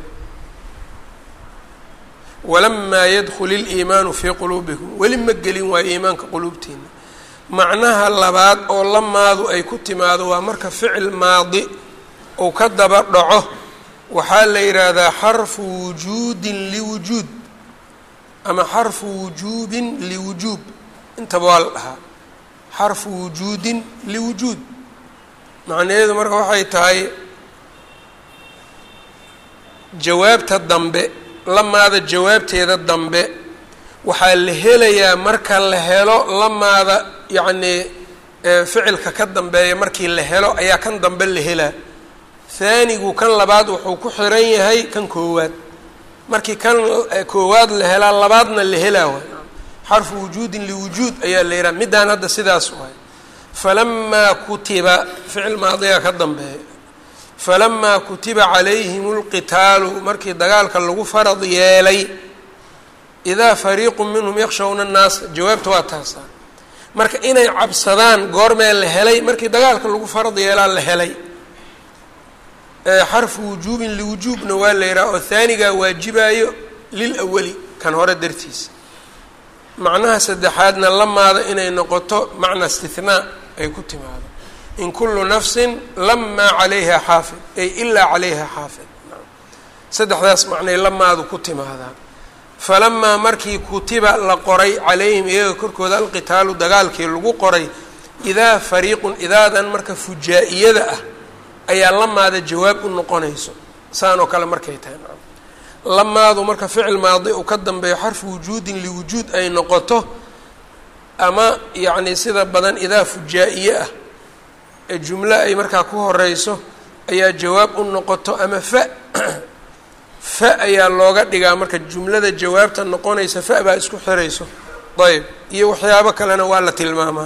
walamaa yadkul iliimaanu fii quluubikum weli ma gelin waayo iimaanka quluubtiina macnaha labaad oo lamaadu ay ku timaado waa marka ficil maadi uu ka daba dhaco waxaa la yidhaahdaa xarfu wujuudin liwujuud ama xarfu wujuubin liwujuub intaba waa la dhahaa xarfu wujuudin liwujuud macnaheedu marka waxay tahay jawaabta dambe lamaada jawaabteeda dambe waxaa la helayaa marka la helo lamaada yacnii ficilka ka dambeeya markii la helo ayaa kan dambe la helaa haanigu kan labaad wuxuu ku xiran yahay kan koowaad markii kan koowaad la helaa labaadna la helaa waay xarfu wujuudin liwujuud ayaa la yidhaha middaan hadda sidaas waay falamaa kutiba ficil maadiga ka dambeeya falamaa kutiba calayhim اlqitaalu markii dagaalka lagu farad yeelay idaa fariiqu minhum yakshawna annaasa jawaabta waa taasaa marka inay cabsadaan goormee la helay markii dagaalka lagu farad yeelaa la helay xarfu wujuubin liwujuubna waa la yidhaha oo haanigaa waajibaayo lil awali kan hore dartiisa macnaha saddexaadna lamaada inay noqoto macna istihnaa ay ku timaado in kulu nafsin lamaa calayha xaafid ay ilaa calayha xaafid saddexdaas macnay lamaadu ku timaadaa falamaa markii kutiba la qoray calayhim iyaga korkooda alqitaalu dagaalkii lagu qoray idaa fariiqun idaadan marka fujaa-iyada ah ayaa lamaada jawaab u noqonayso saan oo kale markay tahay lamaadu marka ficil maadi uu ka dambeeyo xarfu wujuudin liwujuud ay noqoto ama yacni sida badan idaa fujaa-iye ah ee jumlo ay markaa ku horeyso ayaa jawaab u noqoto ama fa fa ayaa looga dhigaa marka jumlada jawaabta noqonaysa fa baa isku xirayso ayb iyo waxyaabo kalena waa la tilmaamaa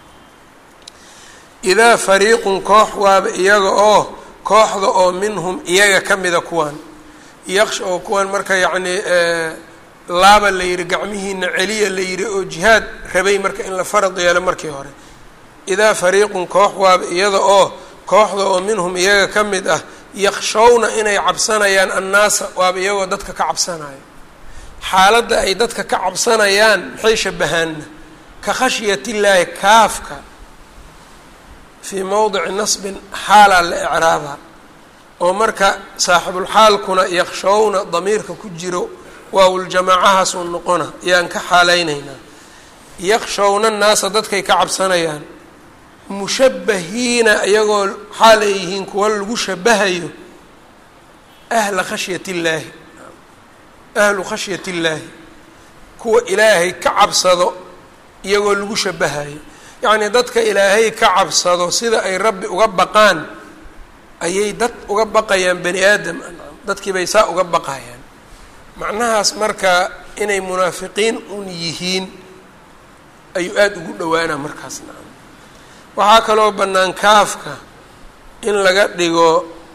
idaa fariiqun koox waaba iyaga oo kooxda oo minhum iyaga ka mida kuwaan yaqsh oo kuwan marka yacnii laaba la yidhi gacmihiina celiya la yidhi oo jihaad rabay marka in la farad yeelo markii hore idaa fariiqun koox waaba iyada oo kooxda oo minhum iyaga ka mid ah yakshawna inay cabsanayaan annaasa waaba iyagoo dadka ka cabsanaya xaaladda ay dadka ka cabsanayaan maxay shabahaanna ka khashyat illaahi kaafka fii mowdici nasbin xaalaa la icraabaa oo marka saaxibulxaalkuna yakshawna damiirka ku jiro waawuljamaacahaasuu noqona ayaan ka xaalaynaynaa yakshawna annaasa dadkay ka cabsanayaan mushabbahiina iyagoo xaal ay yihiin kuwa lagu shabahayo ahla khashyat illaahi ahlu khashyat illaahi kuwa ilaahay ka cabsado iyagoo lagu shabahayo yacnii dadka ilaahay ka cabsado sida ay rabbi uga baqaan ayay dad uga baqayaan bani aadam dadkii bay saa uga baqayaan macnahaas marka inay munaafiqiin un yihiin ayuu aada ugu dhowaana markaasna waxaa kaloo bannaan kaafka in laga dhigo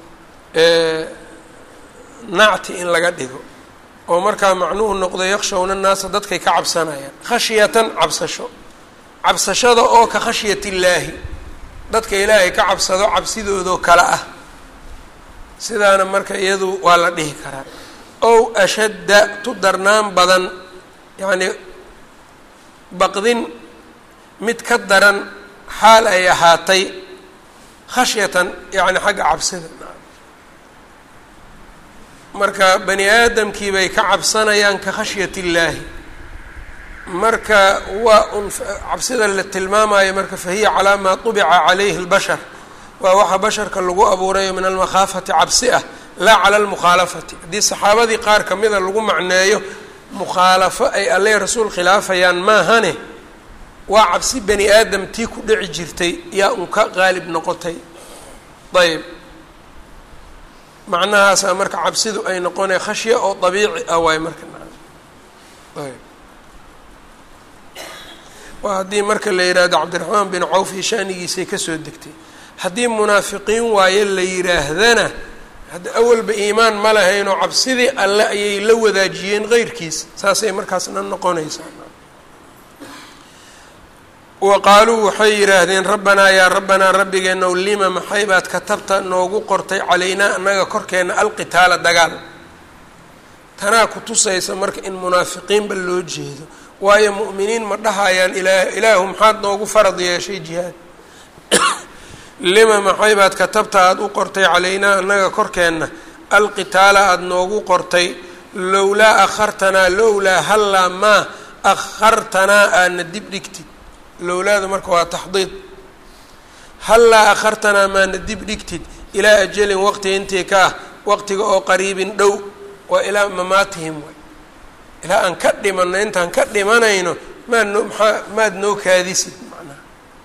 nacti in laga dhigo oo markaa macnuhu noqdo yakshawna naasa dadkay ka cabsanayaan khashyatan cabsasho cabsashada oo ka khashyat illaahi dadka ilaahay ka cabsado cabsidoodoo kale ah sidaana marka iyadu waa la dhihi karaa ow ashadda tu darnaan badan yacnii baqdin mid ka daran xaal ay ahaatay khashyatan yacni xagga cabsida marka bani aadamkii bay ka cabsanayaan ka khashyat illaahi marka waa un cabsida la tilmaamayo marka fahiya calaa maa tubica calayhi اlbashar waa waxa basharka lagu abuurayo min almakhaafati cabsi ah laa cala almukhaalafati haddii saxaabadii qaar kamida lagu macneeyo mukhaalafo ay alle rasuul khilaafayaan maahane waa cabsi bani aadam tii ku dhici jirtay yaa un ka qaalib noqotay ayb macnahaasaa marka cabsidu ay noqonay khashya oo dabiici ah waay marka ayb waa haddii marka la yidhaahdo cabdiraxmaan bin cawf iyo shaanigiisay kasoo degtay haddii munaafiqiin waaye la yidhaahdana hadda awalba iimaan ma lahaynoo cabsidii alle ayay la wadaajiyeen qeyrkiis saasay markaasna noqonaysaa wa qaaluu waxay yidhaahdeen rabbanaa yaa rabbanaa rabbigeenow lima maxay baad katabta noogu qortay calaynaa annaga korkeenna alqitaala dagaal tanaa ku tusaysa marka in munaafiqiinba loo jeedo waayo mu'miniin ma dhahayaan ilaa ilaahu maxaad noogu farad yeeshay jihaad lima maxay baad katabta aada u qortay calaynaa annaga korkeenna alqitaala aada noogu qortay lowlaa akhartanaa lowlaa hallaa maa akhartanaa aadna dib dhigtid lowlaada marka waa taxdiid hallaa akhartanaa maana dib dhigtid ilaa ajalin waqti intii ka ah waqtiga oo qariibin dhow waa ilaa mamaatihim way ilaa aan ka dhimanno intaan ka dhimanayno maad noo maxaa maad noo kaadisid macnaha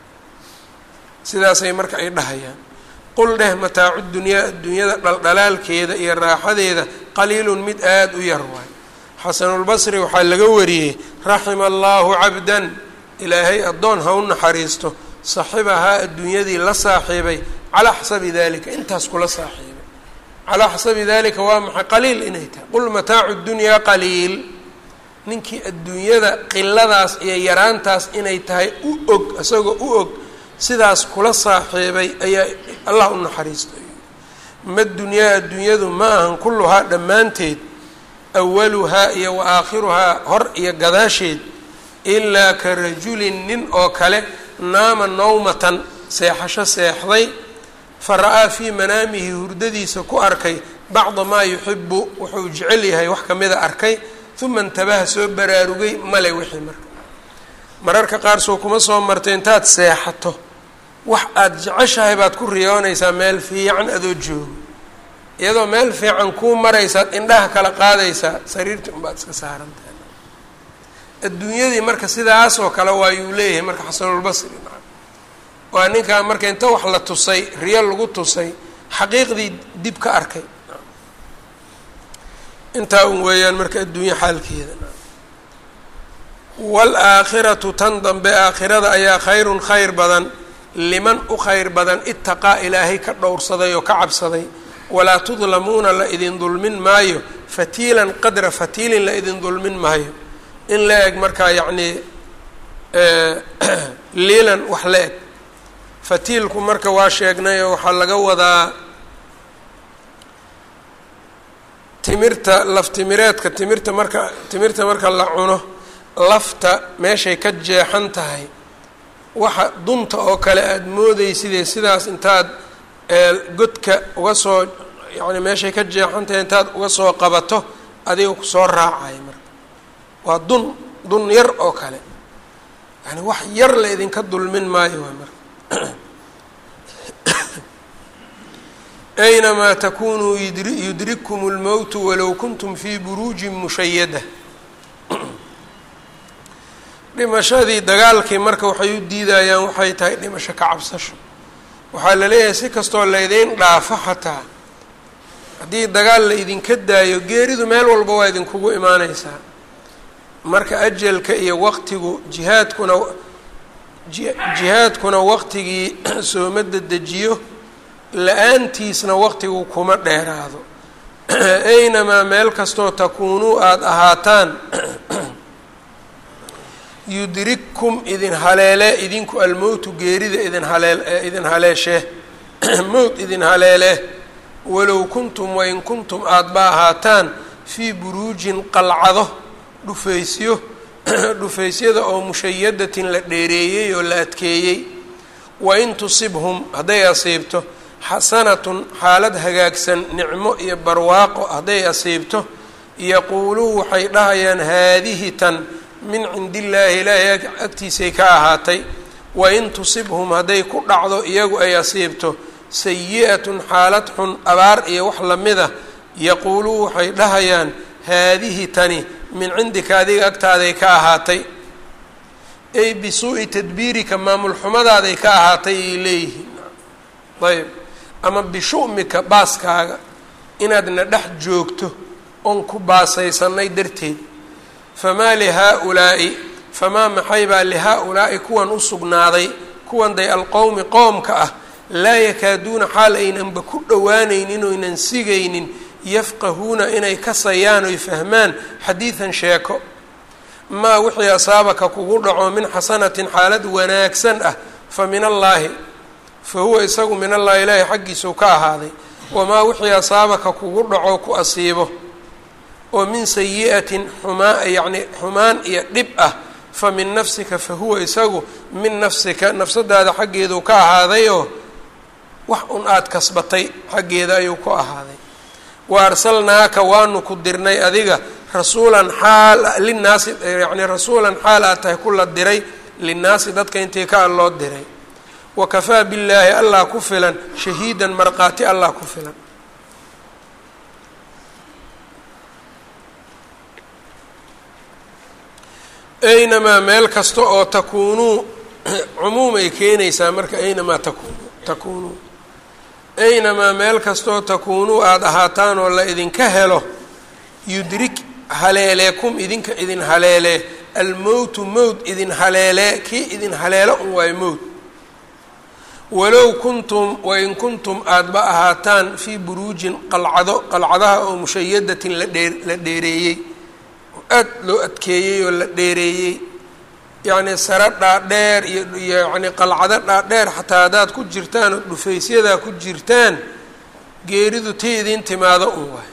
sidaasay marka ay dhahayaan qul dheh mataacu dunyaa adduunyada dhaldhalaalkeeda iyo raaxadeeda qaliilun mid aada u yar waay xasanulbasri waxaa laga wariyey raxima allaahu cabdan ilaahay addoon ha u naxariisto saxibahaa adduunyadii la saaxiibay calaa xasabi dalika intaas kula saaxiibay calaa xasabi dalika waa maxay qaliil inay tahay qul mataacu dunyaa qaliil ninkii adduunyada qiladaas iyo yaraantaas inay tahay u og isagoo u og sidaas kula saaxiibay ayaa allah u naxariistay ma dunyaa adduunyadu ma ahan kulluhaa dhammaanteed awaluhaa iyo wa aakhiruhaa hor iyo gadaasheed ilaa ka rajulin nin oo kale naama nawmatan seexasho seexday fa ra-aa fii manaamihi hurdadiisa ku arkay bacda maa yuxibu wuxuu jecel yahay wax kamida arkay uma intabaha soo baraarugay male wixii marka mararka qaar soo kuma soo martay intaad seexato wax aada jeceshahay baad ku riyoonaysaa meel fiican adoo joogo iyadoo meel fiican kuu maraysaad indhaha kala qaadaysaa sariirtii unbaad iska saarantahay adduunyadii marka sidaas oo kale waayuu leeyahay marka xasanulbasri maa waa ninkaa marka inta wax la tusay riyo lagu tusay xaqiiqdii dib ka arkay intaa un weeyaan marka adduunya xaalkeeda waalaakhiratu tan dambe aakhirada ayaa khayrun khayr badan liman u khayr badan itaqaa ilaahay ka dhowrsaday oo ka cabsaday walaa tudlamuuna la idin dulmin maayo fatiilan qadra fatiilin la idin dulmin maayo in la eg markaa yacnii liilan wax la eg fatiilku marka waa sheegnay oo waxaa laga wadaa timirta laftimireedka timirta marka timirta marka la cuno lafta meeshay ka jeexan tahay waxa dunta oo kale aada moodeysidee sidaas intaad godka uga soo yacni meeshay ka jeexan tahay intaad uga soo qabato adiga kusoo raacay marka waa dun dun yar oo kale yani wax yar la idinka dulmin maayo waay marka aynamaa takunuu yudrikkum اlmowtu walow kuntum fii buruujin mushayada dhimashadii dagaalkii marka waxay u diidayaan waxay tahay dhimasho ka cabsasho waxaa la leeyahay si kastoo laydiin dhaafo xataa haddii dagaal la idinka daayo geeridu meel walba waa idinkugu imaaneysaa marka ajalka iyo waqtigu jihaadkuna jihaadkuna waqtigii sooma dedejiyo la-aantiisna waqtigu kuma dheeraado aynamaa meel kastoo takuunuu aada ahaataan yudrikkum idin haleele idinku almowtu geerida idin haleel idin haleeshee mowt idin haleele walow kuntum wain kuntum aada ba ahaataan fii buruujin qalcado dhufaysyo dhufaysyada oo mushayadatin la dheereeyey oo la adkeeyey wain tusibhum hadday asiibto xasanatun xaalad hagaagsan nicmo iyo barwaaqo hadday asiibto yaquuluu waxay dhahayaan haadihi tan min cindi illaahi ilaahay agtiisay ka ahaatay wain tusibhum hadday ku dhacdo iyagu ay asiibto sayi-atun xaalad xun abaar iyo wax lamida yaquuluu waxay dhahayaan haadihi tani min cindika adiga agtaaday ka ahaatay ay bisuu'i tadbiirika maamul xumadaaday ka ahaatay ay leeyihiin ayb ama bishu'mika baaskaaga inaadna dhex joogto oon ku baasaysanay darteed famaa lihaa-ulaa'i famaa maxay baa lihaa-ulaa'i kuwan u sugnaaday kuwan day alqowmi qoomka ah laa yakaaduuna xaal aynanba ku dhowaanaynin oynan sigaynin yafqahuuna inay kasayaan oy fahmaan xadiidan sheeko maa wixii asaabaka kugu dhaco min xasanatin xaalad wanaagsan ah fa min allaahi fa huwa isagu min allahi ilaahi xaggiisuu ka ahaaday wamaa wixii asaabaka kugu dhaco ku asiibo oo min sayi-atin xumaa yacni xumaan iyo dhib ah fa min nafsika fa huwa isagu min nafsika nafsadaada xaggeeduu ka ahaadayoo wax un aada kasbatay xaggeeda ayuu ku ahaaday wa arsalnaaka waanu ku dirnay adiga rasuulan xaal linnaasi yacni rasuulan xaal aad tahay kula diray linnaasi dadka intii ka loo diray wa kafaa billaahi allah ku filan shahiidan markhaati allah ku filan aynamaa meel kasta oo takuunuu cumuum ay keenaysaa marka aynamaa takunu takuunuu aynamaa meel kastaoo takuunuu aada ahaataan oo la idinka helo yudrik haleeleekum idinka idin haleelee almowtu mowt idin haleelee kii idin haleelo un waayo mowt walow kuntum wain kuntum aadaba ahaataan fii buruujin qalcado qalcadaha oo mushayadatin la dhee la dheereeyey oo aad loo adkeeyey oo la dheereeyey yacni sare dhaadheer iyo iyo yacni qalcado dhaadheer xataa haddaad ku jirtaan oo dhufaysyadaa ku jirtaan geeridu tii idin timaado un waay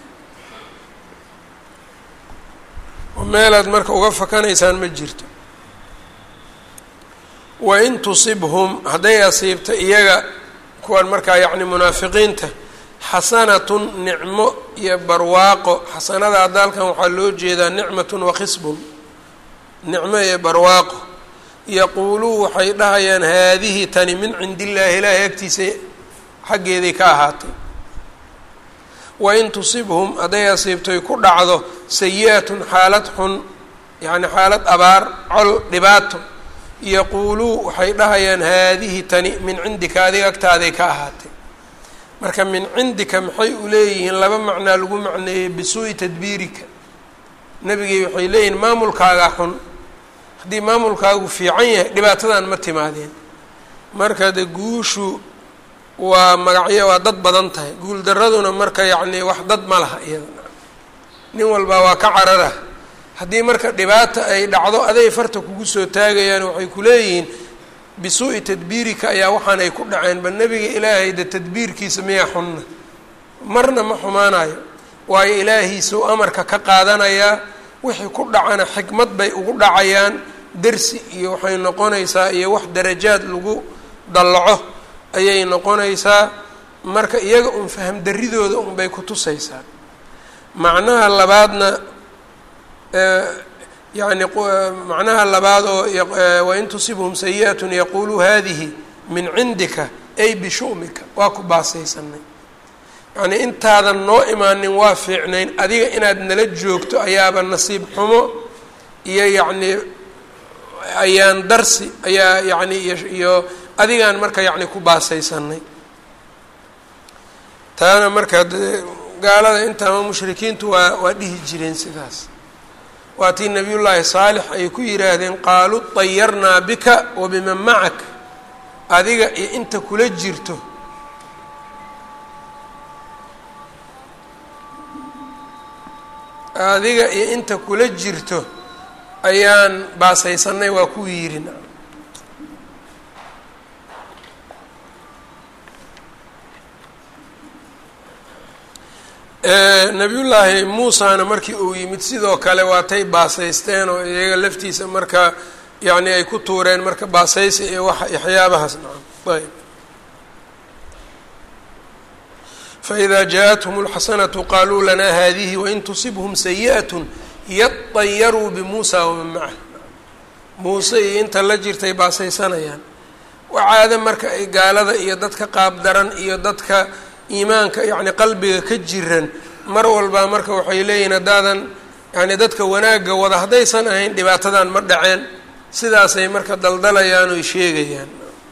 oo meelaad marka uga fakanaysaan ma jirto wain tusibhum hadday asiibta iyaga kuwan markaa yacni munaafiqiinta xasanatun nicmo iyo barwaaqo xasanada hadda halkan waxaa loo jeedaa nicmatun wakhisbun nicmo iyo barwaaqo yaquuluu waxay dhahayaan haadihi tani min cindi illaahi ilaahay agtiisa xaggeeday ka ahaatay wain tusibhum hadday asiibtoy ku dhacdo sayi-atun xaalad xun yacni xaalad abaar col dhibaato yaquuluu waxay dhahayaan haadihi tani min cindika adiga agtaaday ka ahaatay marka min cindika maxay u leeyihiin laba macnaa lagu macneeyey bisuu'i tadbiirika nebigay waxay leeyihiin maamulkaagaa xun haddii maamulkaagu fiican yahay dhibaatadan ma timaadeen marka de guushu waa magacyo waa dad badan tahay guul daraduna marka yacni wax dad ma laha iyada nin walbaa waa ka carara haddii marka dhibaata ay dhacdo aday farta kugu soo taagayaan waxay ku leeyihiin bisuu'i tadbiirika ayaa waxaan ay ku dhaceen ba nebiga ilaahay de tadbiirkiisa miyaa xunna marna ma xumaanayo waayo ilaahiisuu amarka ka qaadanayaa wixii ku dhacana xikmad bay ugu dhacayaan dersi iyo waxay noqonaysaa iyo wax darajaad lagu dallaco ayay noqonaysaa marka iyaga un faham daridooda un bay ku tusaysaa macnaha labaadna yani macnaha labaad oo wain tusibhum sayi-atun yaquuluu hadihi min cindika ay bishu'mika waa ku baasaysanay yacnii intaadan noo imaanin waa fiicnayn adiga inaad nala joogto ayaaba nasiib xumo iyo yacnii ayaan darsi ayaa yacni iyo adigaan marka yacni ku baasaysanay taana marka gaalada intama mushrikiintu waa waa dhihi jireen sidaas waa tii nabiyullaahi saalix ay ku yidhaahdeen qaaluu dayarnaa bika wa biman macak adiga iyo inta kula jirto adiga iyo inta kula jirto ayaan baasaysanay waa kuwii yidhi nabiyullaahi muusana markii uu yimid sidoo kale waatay baasaysteen oo iyaga laftiisa marka yacni ay ku tuureen marka baasaysi iyo waxa waxyaabahaas nacam ayb faإida jaaءathum اlxasanatu qaluu lana hadihi wain tusibhm sayiئaة yaطayaruu bimuusa waman macah muuse iyo inta la jirtay baasaysanayaan wacaado marka ay gaalada iyo dadka qaabdaran iyo dadka iimaanka yacni qalbiga ka jiran mar walbaa marka waxay leeyihin haddaadan yani dadka wanaagga wada haddaysan ahayn dhibaatadan ma dhaceen sidaasay marka daldalayaan oy sheegayaan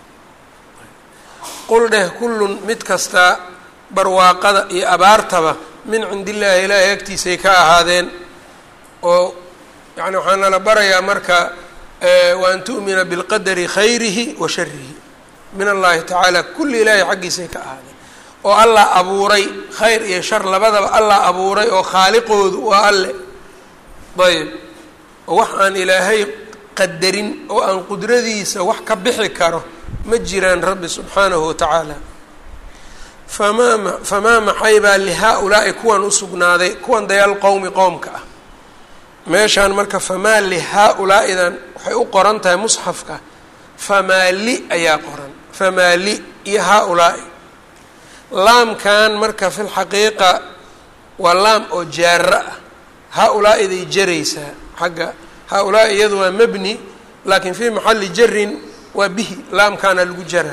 qul dheh kullun mid kasta barwaaqada iyo abaartaba min cindi illaahi ilaahay agtiisay ka ahaadeen oo yani waxaa nala barayaa marka wa an tu'mina bilqadari khayrihi wa sharihi min allahi tacaala kulli ilaahay xaggiisay ka ahaadeen oo allah abuuray khayr iyo shar labadaba allah abuuray oo khaaliqoodu waa alle ayb oo wax aan ilaahay qadarin oo aan qudradiisa wax ka bixi karo ma jiraan rabbi subxaanahu watacaala famaa famaa maxay baa lihaa-ulaa'i kuwan usugnaaday kuwan dayaal qowmi qowmka ah meeshaan marka famaa lihaa-ulaa'idan waxay u qoran tahay musxafka famaa li ayaa qoran famaa li iyo haa-ulaa'i laamkan marka fi lxaqiiqa waa laam oo jaaro ah haa-ulaa'iday jaraysaa xagga haa-ulaa'i iyadu waa mabni laakiin fii maxalli jarin waa bihi laamkaana lagu jaraa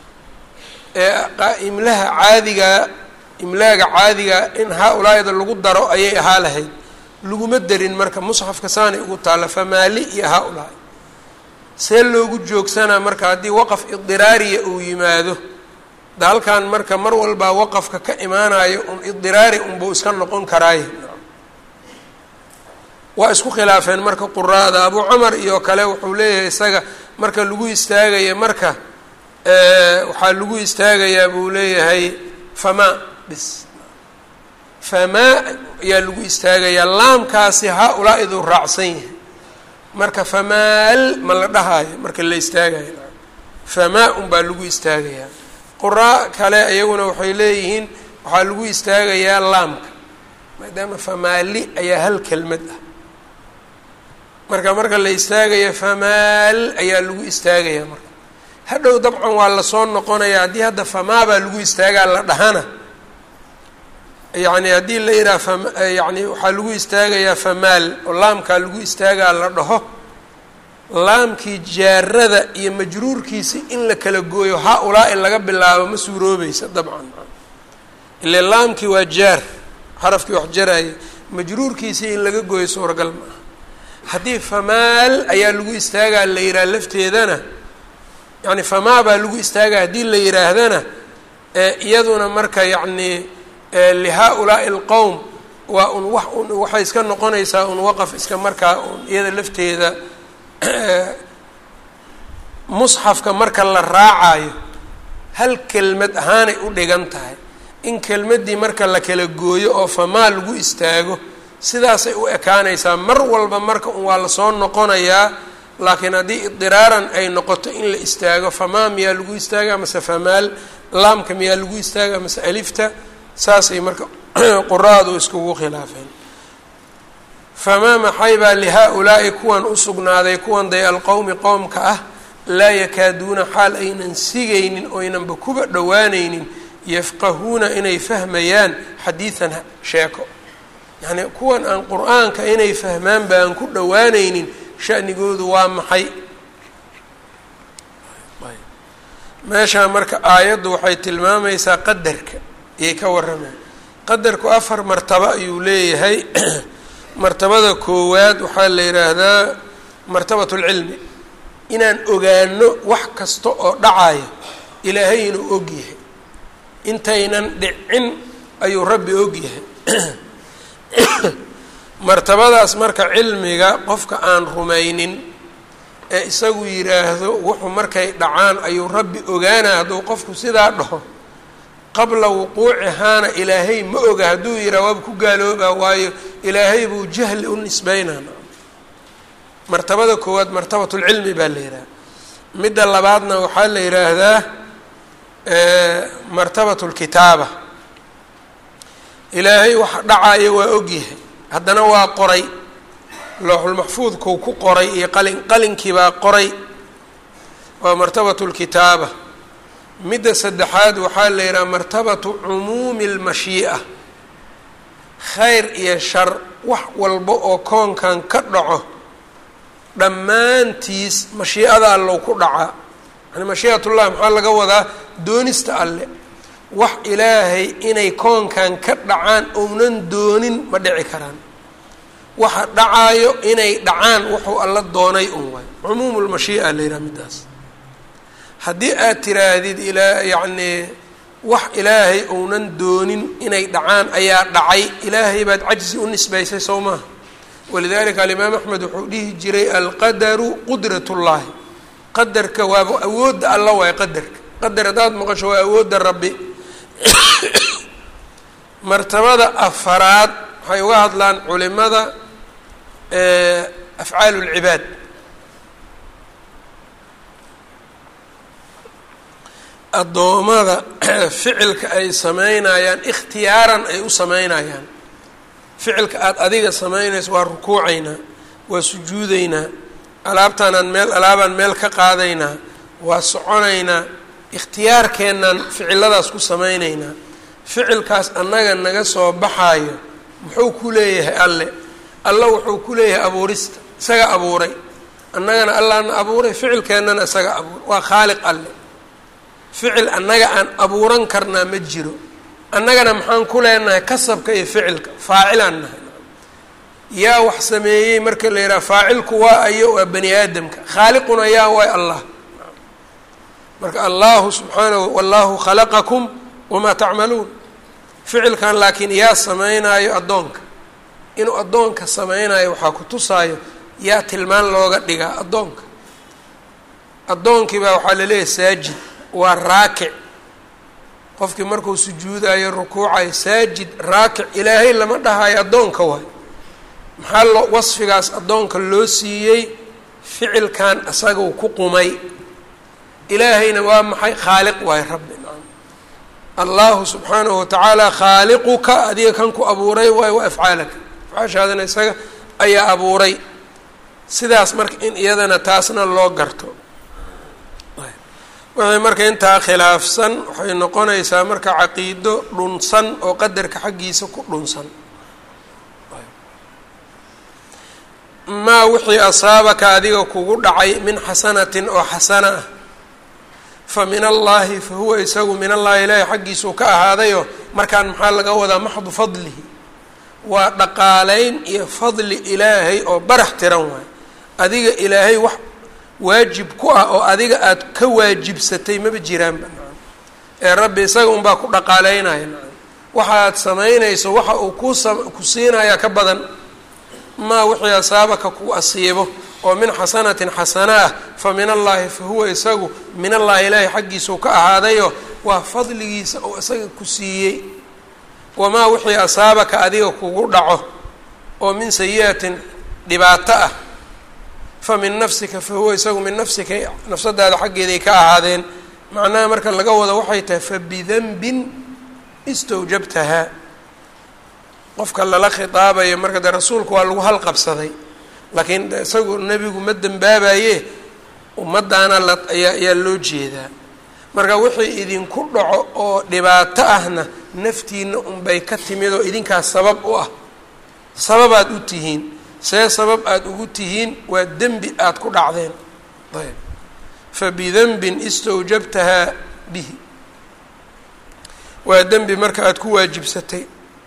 ee imlaha caadigaa imlaaga caadigaa in haa-ulaa'ida lagu daro ayay ahaa lahayd laguma derin marka musxafka saanay ugu taalla famaali iyo haa-ulaa'i see loogu joogsanaa marka haddii waqaf idiraariya uu yimaado da halkan marka mar walbaa waqafka ka imaanayo un idiraari unbuu iska noqon karaaye waa isku khilaafeen marka quraada abu camar iyo kale wuxuu leeyahay isaga marka lagu istaagaya marka waxaa lagu istaagayaa buu leeyahay famaa bis famaa ayaa lagu istaagayaa laamkaasi haa-ulaa-iduu raacsan yahay marka famaal ma la dhahaayo marka la istaagayo famaa un baa lagu istaagayaa quraa kale iyaguna waxay leeyihiin waxaa lagu istaagayaa laamka maadaama famaali ayaa hal kelmad ah marka marka la istaagaya famaal ayaa lagu istaagayaa marka hadhow dabcan waa lasoo noqonayaa haddii hadda famaa baa lagu istaagaa la dhahana yacni haddii la yidhaha fam yani waxaa lagu istaagayaa famaal oo laamkaa lagu istaagaa la dhaho laamkii jaarada iyo majruurkiisa in la kala gooyo haa-ulaa-i laga bilaabo ma suuroobaysa dabcan ile laamkii waa jaar xarafkii wax jaraya majruurkiisii in laga gooyo suuragal ma aha haddii famaal ayaa lagu istaagaa la yidhaha lafteedana yani famaa baa lagu istaagaa haddii la yidhaahdana iyaduna marka yacni lihaa-ulaa'i alqowm waa un wax un waxay iska noqonaysaa un waqaf iska markaa un iyada lafteeda musxafka marka la raacayo hal kelmad ahaanay u dhigan tahay in kelmaddii marka la kala gooyo oo famaa lagu istaago sidaasay u ekaanaysaa mar walba marka un waa lasoo noqonayaa laakiin haddii idiraaran ay noqoto in la istaago famaa miyaa lagu istaagaa mase famaal laamka miyaa lagu istaagaa mase alifta saasay marka quraadu iskugu khilaafeen famaa maxay baa lihaa-ulaa'i kuwan usugnaaday kuwan day alqowmi qowmka ah laa yakaaduuna xaal aynan sigaynin oynanba kuba dhowaanaynin yafqahuuna inay fahmayaan xadiidan sheeko yacnii kuwan aan qur-aanka inay fahmaan ba aan ku dhowaanaynin shanigoodu waa maxay meeshaa marka aayaddu waxay tilmaamaysaa qadarka ayay ka warramay qadarku afar martabo ayuu leeyahay martabada koowaad waxaa la yidhaahdaa martabat lcilmi inaan ogaano wax kasta oo dhacaya ilaahay inuu og yahay intaynan dhicin ayuu rabbi og yahay martabadaas marka cilmiga qofka aan rumaynin ee isagu yidhaahdo wuxuu markay dhacaan ayuu rabbi ogaana hadduu qofku sidaa dhaho qabla wuquucihaana ilaahay ma oga hadduu yidhaha waaba ku gaaloobaa waayo ilaahay buu jahli u nisbeynaa martabada koowaad martabatulcilmi baa la yidhaha midda labaadna waxaa la yidhaahdaa martabat lkitaaba ilaahay waxa dhacaya waa ogyahay haddana waa qoray looxulmaxfuudkuu ku qoray iyo qalin qalinkiibaa qoray waa martabatu lkitaaba midda saddexaad waxaa la yidhaha martabatu cumuumi lmashii'a khayr iyo shar wax walba oo koonkan ka dhaco dhammaantiis mashiicada allow ku dhacaa yani mashii'atullah maxaa laga wadaa doonista alle wax ilaahay inay koonkan ka dhacaan ounan doonin ma dhici karaan waxa dhacaayo inay dhacaan wuxuu alla doonay un waay cumuumu lmashii'a la yidhaha middaas haddii aad tiraahdid ilaa yacnii wax ilaahay ounan doonin inay dhacaan ayaa dhacay ilaahay baad cajzi u nisbaysay sow maaha walidalika alimaam axmed wuxuu dhihi jiray alqadaru qudrat ullaahi qadarka waaba awoodda alla waay qadarka qadar haddaad maqasho waa awoodda rabbi martabada afaraad waxay uga hadlaan culimada afcaal اlcibaad addoommada ficilka ay sameynayaan ikhtiyaaran ay u sameynayaan ficilka aada adiga samaynayso waa rukuucaynaa waa sujuudaynaa alaabtaanaan meel alaabaan meel ka qaadaynaa waa soconaynaa ikhtiyaarkeennaan ficiladaas ku sameynaynaa ficilkaas annaga naga soo baxaayo muxuu ku leeyahay alle alla wuxuu ku leeyahay abuurista isaga abuuray annagana allaana abuuray ficilkeennana isaga abuuray waa khaaliq alle ficil annaga aan abuuran karnaa ma jiro annagana maxaan ku leenahay kasabka iyo ficilka faacilaan nahay yaa wax sameeyey marka la yidhaha faacilku waa ayo waa bani aadamka khaaliquna yaa waay allah marka allahu subxaanahu wallahu khalaqakum wamaa tacmaluun ficilkan laakiin yaa sameynaayo addoonka inuu addoonka sameynayo waxaa ku tusaayo yaa tilmaan looga dhigaa addoonka addoonkii baa waxaa laleeyahay saajid waa raakic qofkii markuu sujuudayo rukuucayo saajid raakic ilaahay lama dhahayo addoonka waay maxaa loo wasfigaas addoonka loo siiyey ficilkan isagau ku qumay ilaahayna waa maxay khaaliq waay rabbi allahu subxaanahu watacaala khaaliquka adiga kan ku abuuray waayo wa afcaalaka afcaashaadana isaga ayaa abuuray sidaas marka in iyadana taasna loo garto wixii marka intaa khilaafsan waxay noqonaysaa marka caqiido dhunsan oo qadarka xaggiisa ku dhunsan maa wixii asaabaka adiga kugu dhacay min xasanatin oo xasana ah fa min allaahi fa huwa isagu min allahi ilaahi xaggiisuu ka ahaadayo markaan maxaa laga wadaa maxdu fadlihi waa dhaqaaleyn iyo fadli ilaahay oo barax tiran waay adiga ilaahay wax waajib ku ah oo adiga aada ka waajibsatay maba jiraanba nacam ee rabbi isaga unbaa ku dhaqaaleynaya nacam waxaad samaynayso waxa uu ku sa ku siinayaa ka badan maa wixii asaabaka ku asiibo oo min xasanatin xasana ah fa min allaahi fa huwa isagu min allaahi ilaahi xaggiisuu ka ahaadayo waa fadligiisa oo isaga ku siiyey wamaa wixii asaabaka adiga kugu dhaco oo min sayi-atin dhibaato ah fa min nafsika fa huwa isagu min nafsika nafsadaada xaggeeday ka ahaadeen macnaha marka laga wado waxay tahay fa bidanbin istawjabtahaa qofka lala khitaabayo marka dee rasuulku waa lagu halqabsaday laakiin isagu nebigu ma dembaabaye ummadaana la ayaa ayaa loo jeedaa marka wixii idinku dhaco oo dhibaato ahna naftiina unbay ka timid oo idinkaas sabab u ah sababaad u tihiin see sabab aada ugu tihiin waa dembi aada ku dhacdeen ayb fa bidanbin istawjabtahaa bihi waa dembi marka aada ku waajibsatay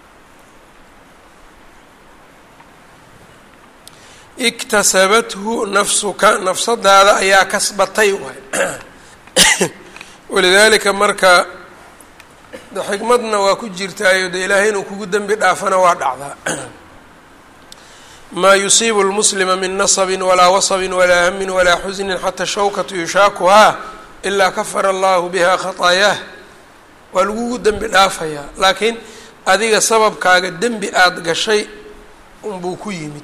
iktasabathu nafsuka nafsadaada ayaa kasbatay waay walidaalika marka xikmadna waa ku jirtaayo de ilaahay inuu kugu dembi dhaafana waa dhacdaa maa yusiibu lmuslima min nasabin walaa wasabin walaa hamin walaa xusnin xata shawkatu yushaakuhaa ilaa kafara allahu biha khataayaah waa lagugu dembi dhaafayaa laakiin adiga sababkaaga dembi aada gashay unbuu ku yimid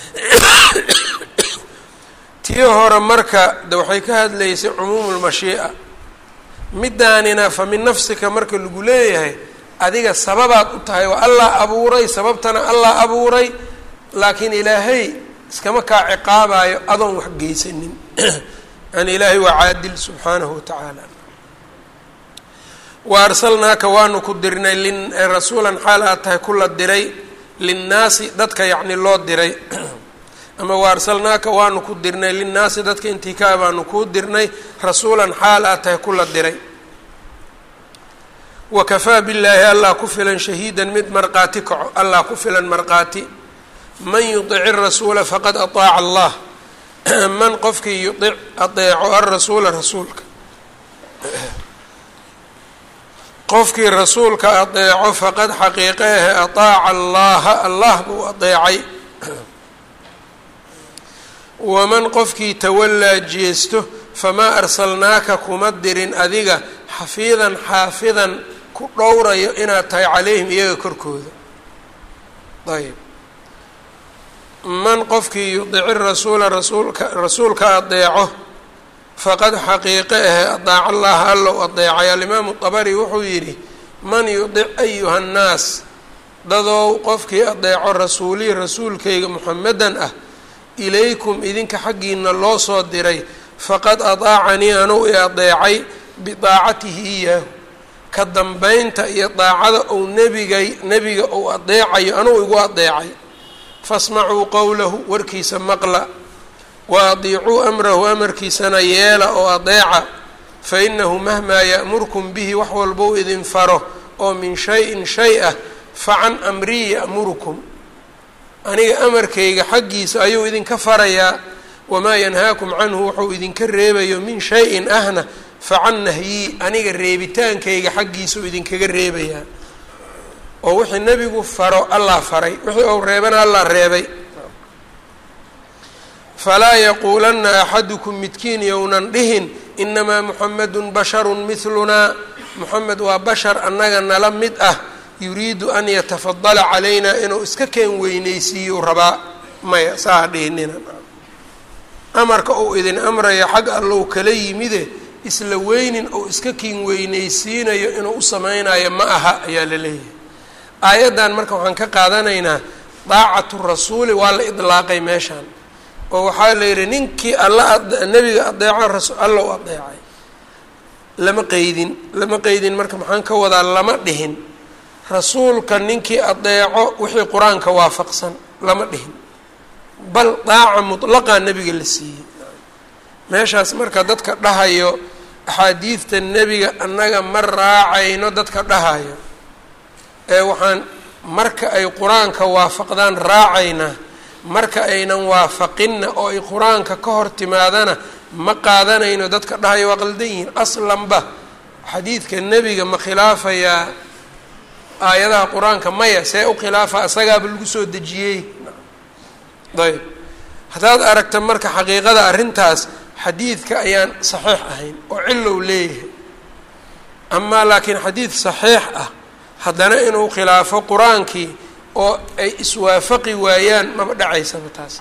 tii hore marka de waxay ka hadlaysay cumuumu lmashii'a midaanina fa min nafsika marka lagu leeyahay adiga sababaad u tahay waa allah abuuray sababtana allah abuuray laakiin ilaahay iskama kaa ciqaabayo adoon wax geysanin yani ilaahay waa caadil subxaanahu watacaala wa arsalnaaka waanu ku dirnay rasuulan xaal aad tahay kula diray linnaasi dadka yacni loo diray ama wa arsalnaaka waanu ku dirnay linnaasi dadka intikaa baanu kuu dirnay rasuulan xaal aad tahay kula diray wa kafaa billaahi allah ku filan shahiidan mid marqaati kaco allah ku filan marqaati man yudici rasuula faqad ataaca allah man qofkii yudic adeeco alrasuula rasuulka qofkii rasuulka adeeco faqad xaqiiqeehe ataaca allaha allah buu adeecay waman qofkii tawallaa jeesto famaa arsalnaaka kuma dirin adiga xafiidan xaafidan ku dhowrayo inaad tahay calayhim iyaga korkooda ayb man qofkii yudici rasuula rasuulka rasuulka adeeco faqad xaqiiqe ahe adaaca allaha allow adeecay alimaamu dabari wuxuu yidhi man yudic ayuha nnaas dadow qofkii adeeco rasuulii rasuulkayga muxamedan ah ilaykum idinka xaggiina loo soo diray faqad adaacanii anuu i adeecay bidaacatihi iyaahu ka dambeynta iyo daacada ou nebigay nebiga ou adeecayo anuu igu adeecay fasmacuu qowlahu warkiisa maqla wa adiicuu amrahu amarkiisana yeela oo adeeca fa inahu mahmaa ya'murkum bihi wax walbou idin faro oo min shay-in shay ah fa can amrii ya'murukum aniga amarkayga xaggiisa ayuu idinka farayaa wamaa yanhaakum canhu wuxuu idinka reebayo min shay-in ahna fa can nahyii aniga reebitaankayga xaggiisau idinkaga reebayaa oo wixii nebigu faro allah faray wixii ou reebana allah reebay falaa yaquulanna axadukum midkiin yownan dhihin inamaa muxamedun basharun midlunaa muxamed waa bashar annaga nala mid ah yuriidu an yatafadala calaynaa inuu iska keen weyneysiiyu rabaa maya saa dhihinina amarka uu idin amrayo xag allow kala yimide isla weynin ou iska kiin weyneysiinayo inuu u sameynayo ma aha ayaa la leeyahay aayaddan marka waxaan ka qaadanaynaa daacatu rasuuli waa la idlaaqay meeshaan oo waxaa la yidhi ninkii alla nebiga adeeco allow adeecay lama qeydin lama qeydin marka maxaan ka wadaa lama dhihin rasuulka ninkii adeeco wixii qur-aanka waafaqsan lama dhihin bal daaca mutlaqaa nebiga la siiyey meeshaas marka dadka dhahayo axaadiidta nebiga annaga ma raacayno dadka dhahayo ee waxaan marka ay qur-aanka waafaqdaan raacaynaa marka aynan waafaqinna oo ay qur-aanka ka hor timaadana ma qaadanayno dadka dhahayo waa qaldan yihiin aslanba xadiidka nebiga ma khilaafayaa aayadaha qur-aanka maya see u khilaafa isagaaba lagu soo dejiyey ayb haddaad aragta marka xaqiiqada arrintaas xadiidka ayaan saxiix ahayn oo cilow leeyahay amaa laakiin xadiid saxiix ah haddana inuu khilaafo qur-aankii oo ay iswaafaqi waayaan maba dhacaysaba taas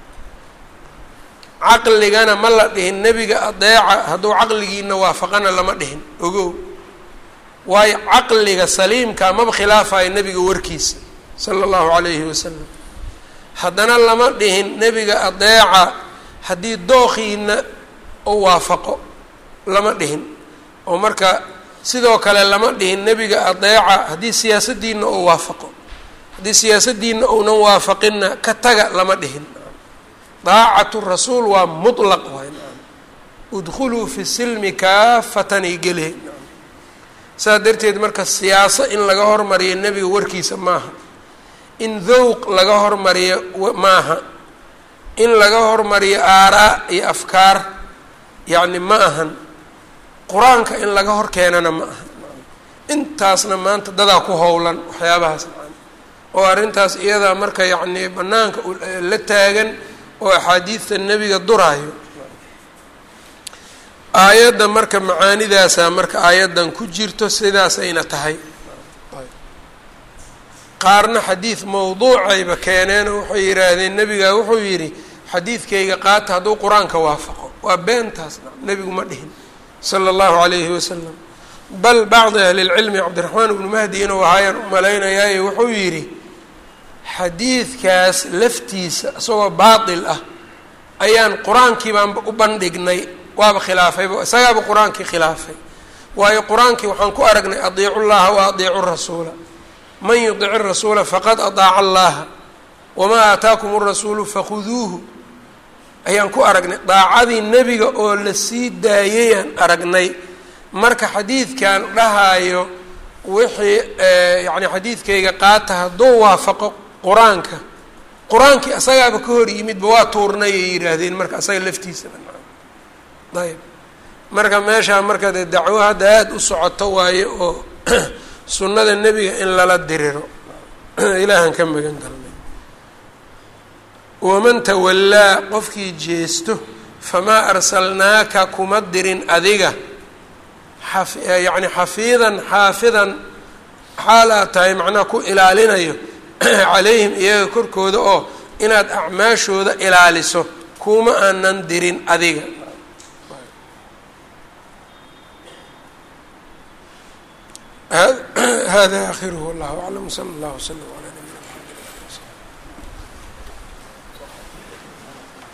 caqligana ma la dhihin nebiga adeeca hadduu caqligiina waafaqana lama dhihin ogow waayo caqliga saliimka maba khilaafayo nebiga warkiisa sala allahu calayhi wasalam haddana lama dhihin nebiga adeeca haddii dookhiina u waafaqo lama dhihin oo marka sidoo kale lama dhihin nebiga adeeca haddii siyaasaddiina uu waafaqo haddii siyaasaddiina uunan waafaqinna ka taga lama dhihin daacatu rasuul waa mutlaq waay udkhuluu fi silmi kaafatanay gelihe saas darteed marka siyaaso in laga hormariyo nebiga warkiisa maaha in dowq laga hormariyo maaha in laga hormariyo aaraa iyo afkaar yacni ma ahan qur-aanka in laga hor keenana ma aha intaasna maanta dadaa ku howlan waxyaabahaas macana oo arrintaas iyadaa marka yacnii bannaanka la taagan oo axaadiidta nebiga duraayo aayadda marka macaanidaasaa marka aayaddan ku jirto sidaasayna tahay qaarna xadiid mawduucayba keeneen oo waxay yidhaahdeen nebigaa wuxuu yidhi xadiidkayga qaata hadduu qur-aanka waafaqo waa beentaas nebigu ma dhihin sala allahu calayhi wasalam bal bacdi ahli lcilmi cabdiraxmaan ibnu mahdi inuu ahaayaan u malaynayaayo wuxuu yidhi xadiidkaas laftiisa isagoo baatil ah ayaan qur-aankii baanba u bandhignay waaba khilaafayba isagaaba qur-aankii khilaafay waayo qur-aankii waxaan ku aragnay adiicu llaha wa adiicu rasuula man yudici rasuula faqad adaaca allaha wamaa aataakum rasuulu fakhuduuhu ayaan ku aragnay daacadii nebiga oo la sii daayayaan aragnay marka xadiidkan dhahayo wixii yacni xadiidkayga qaata hadduu waafaqo qur-aanka qur-aankii asagaaba ka hor yimidba waa tuurnay ay yidhaahdeen marka asaga laftiisaba ayb marka meeshaa marka dee dacwo hadda aada u socoto waaye oo sunnada nebiga in lala diriro ilaahan ka magan galnay waman tawallaa qofkii jeesto famaa arsalnaaka kuma dirin adiga yacni xafiidan xaafidan xaal aad tahay macnaha ku ilaalinayo calayhim iyaga korkooda oo inaad acmaashooda ilaaliso kuma aanan dirin adiga hada akhiruhu wallahu aclam sala allahu wslam ala nabina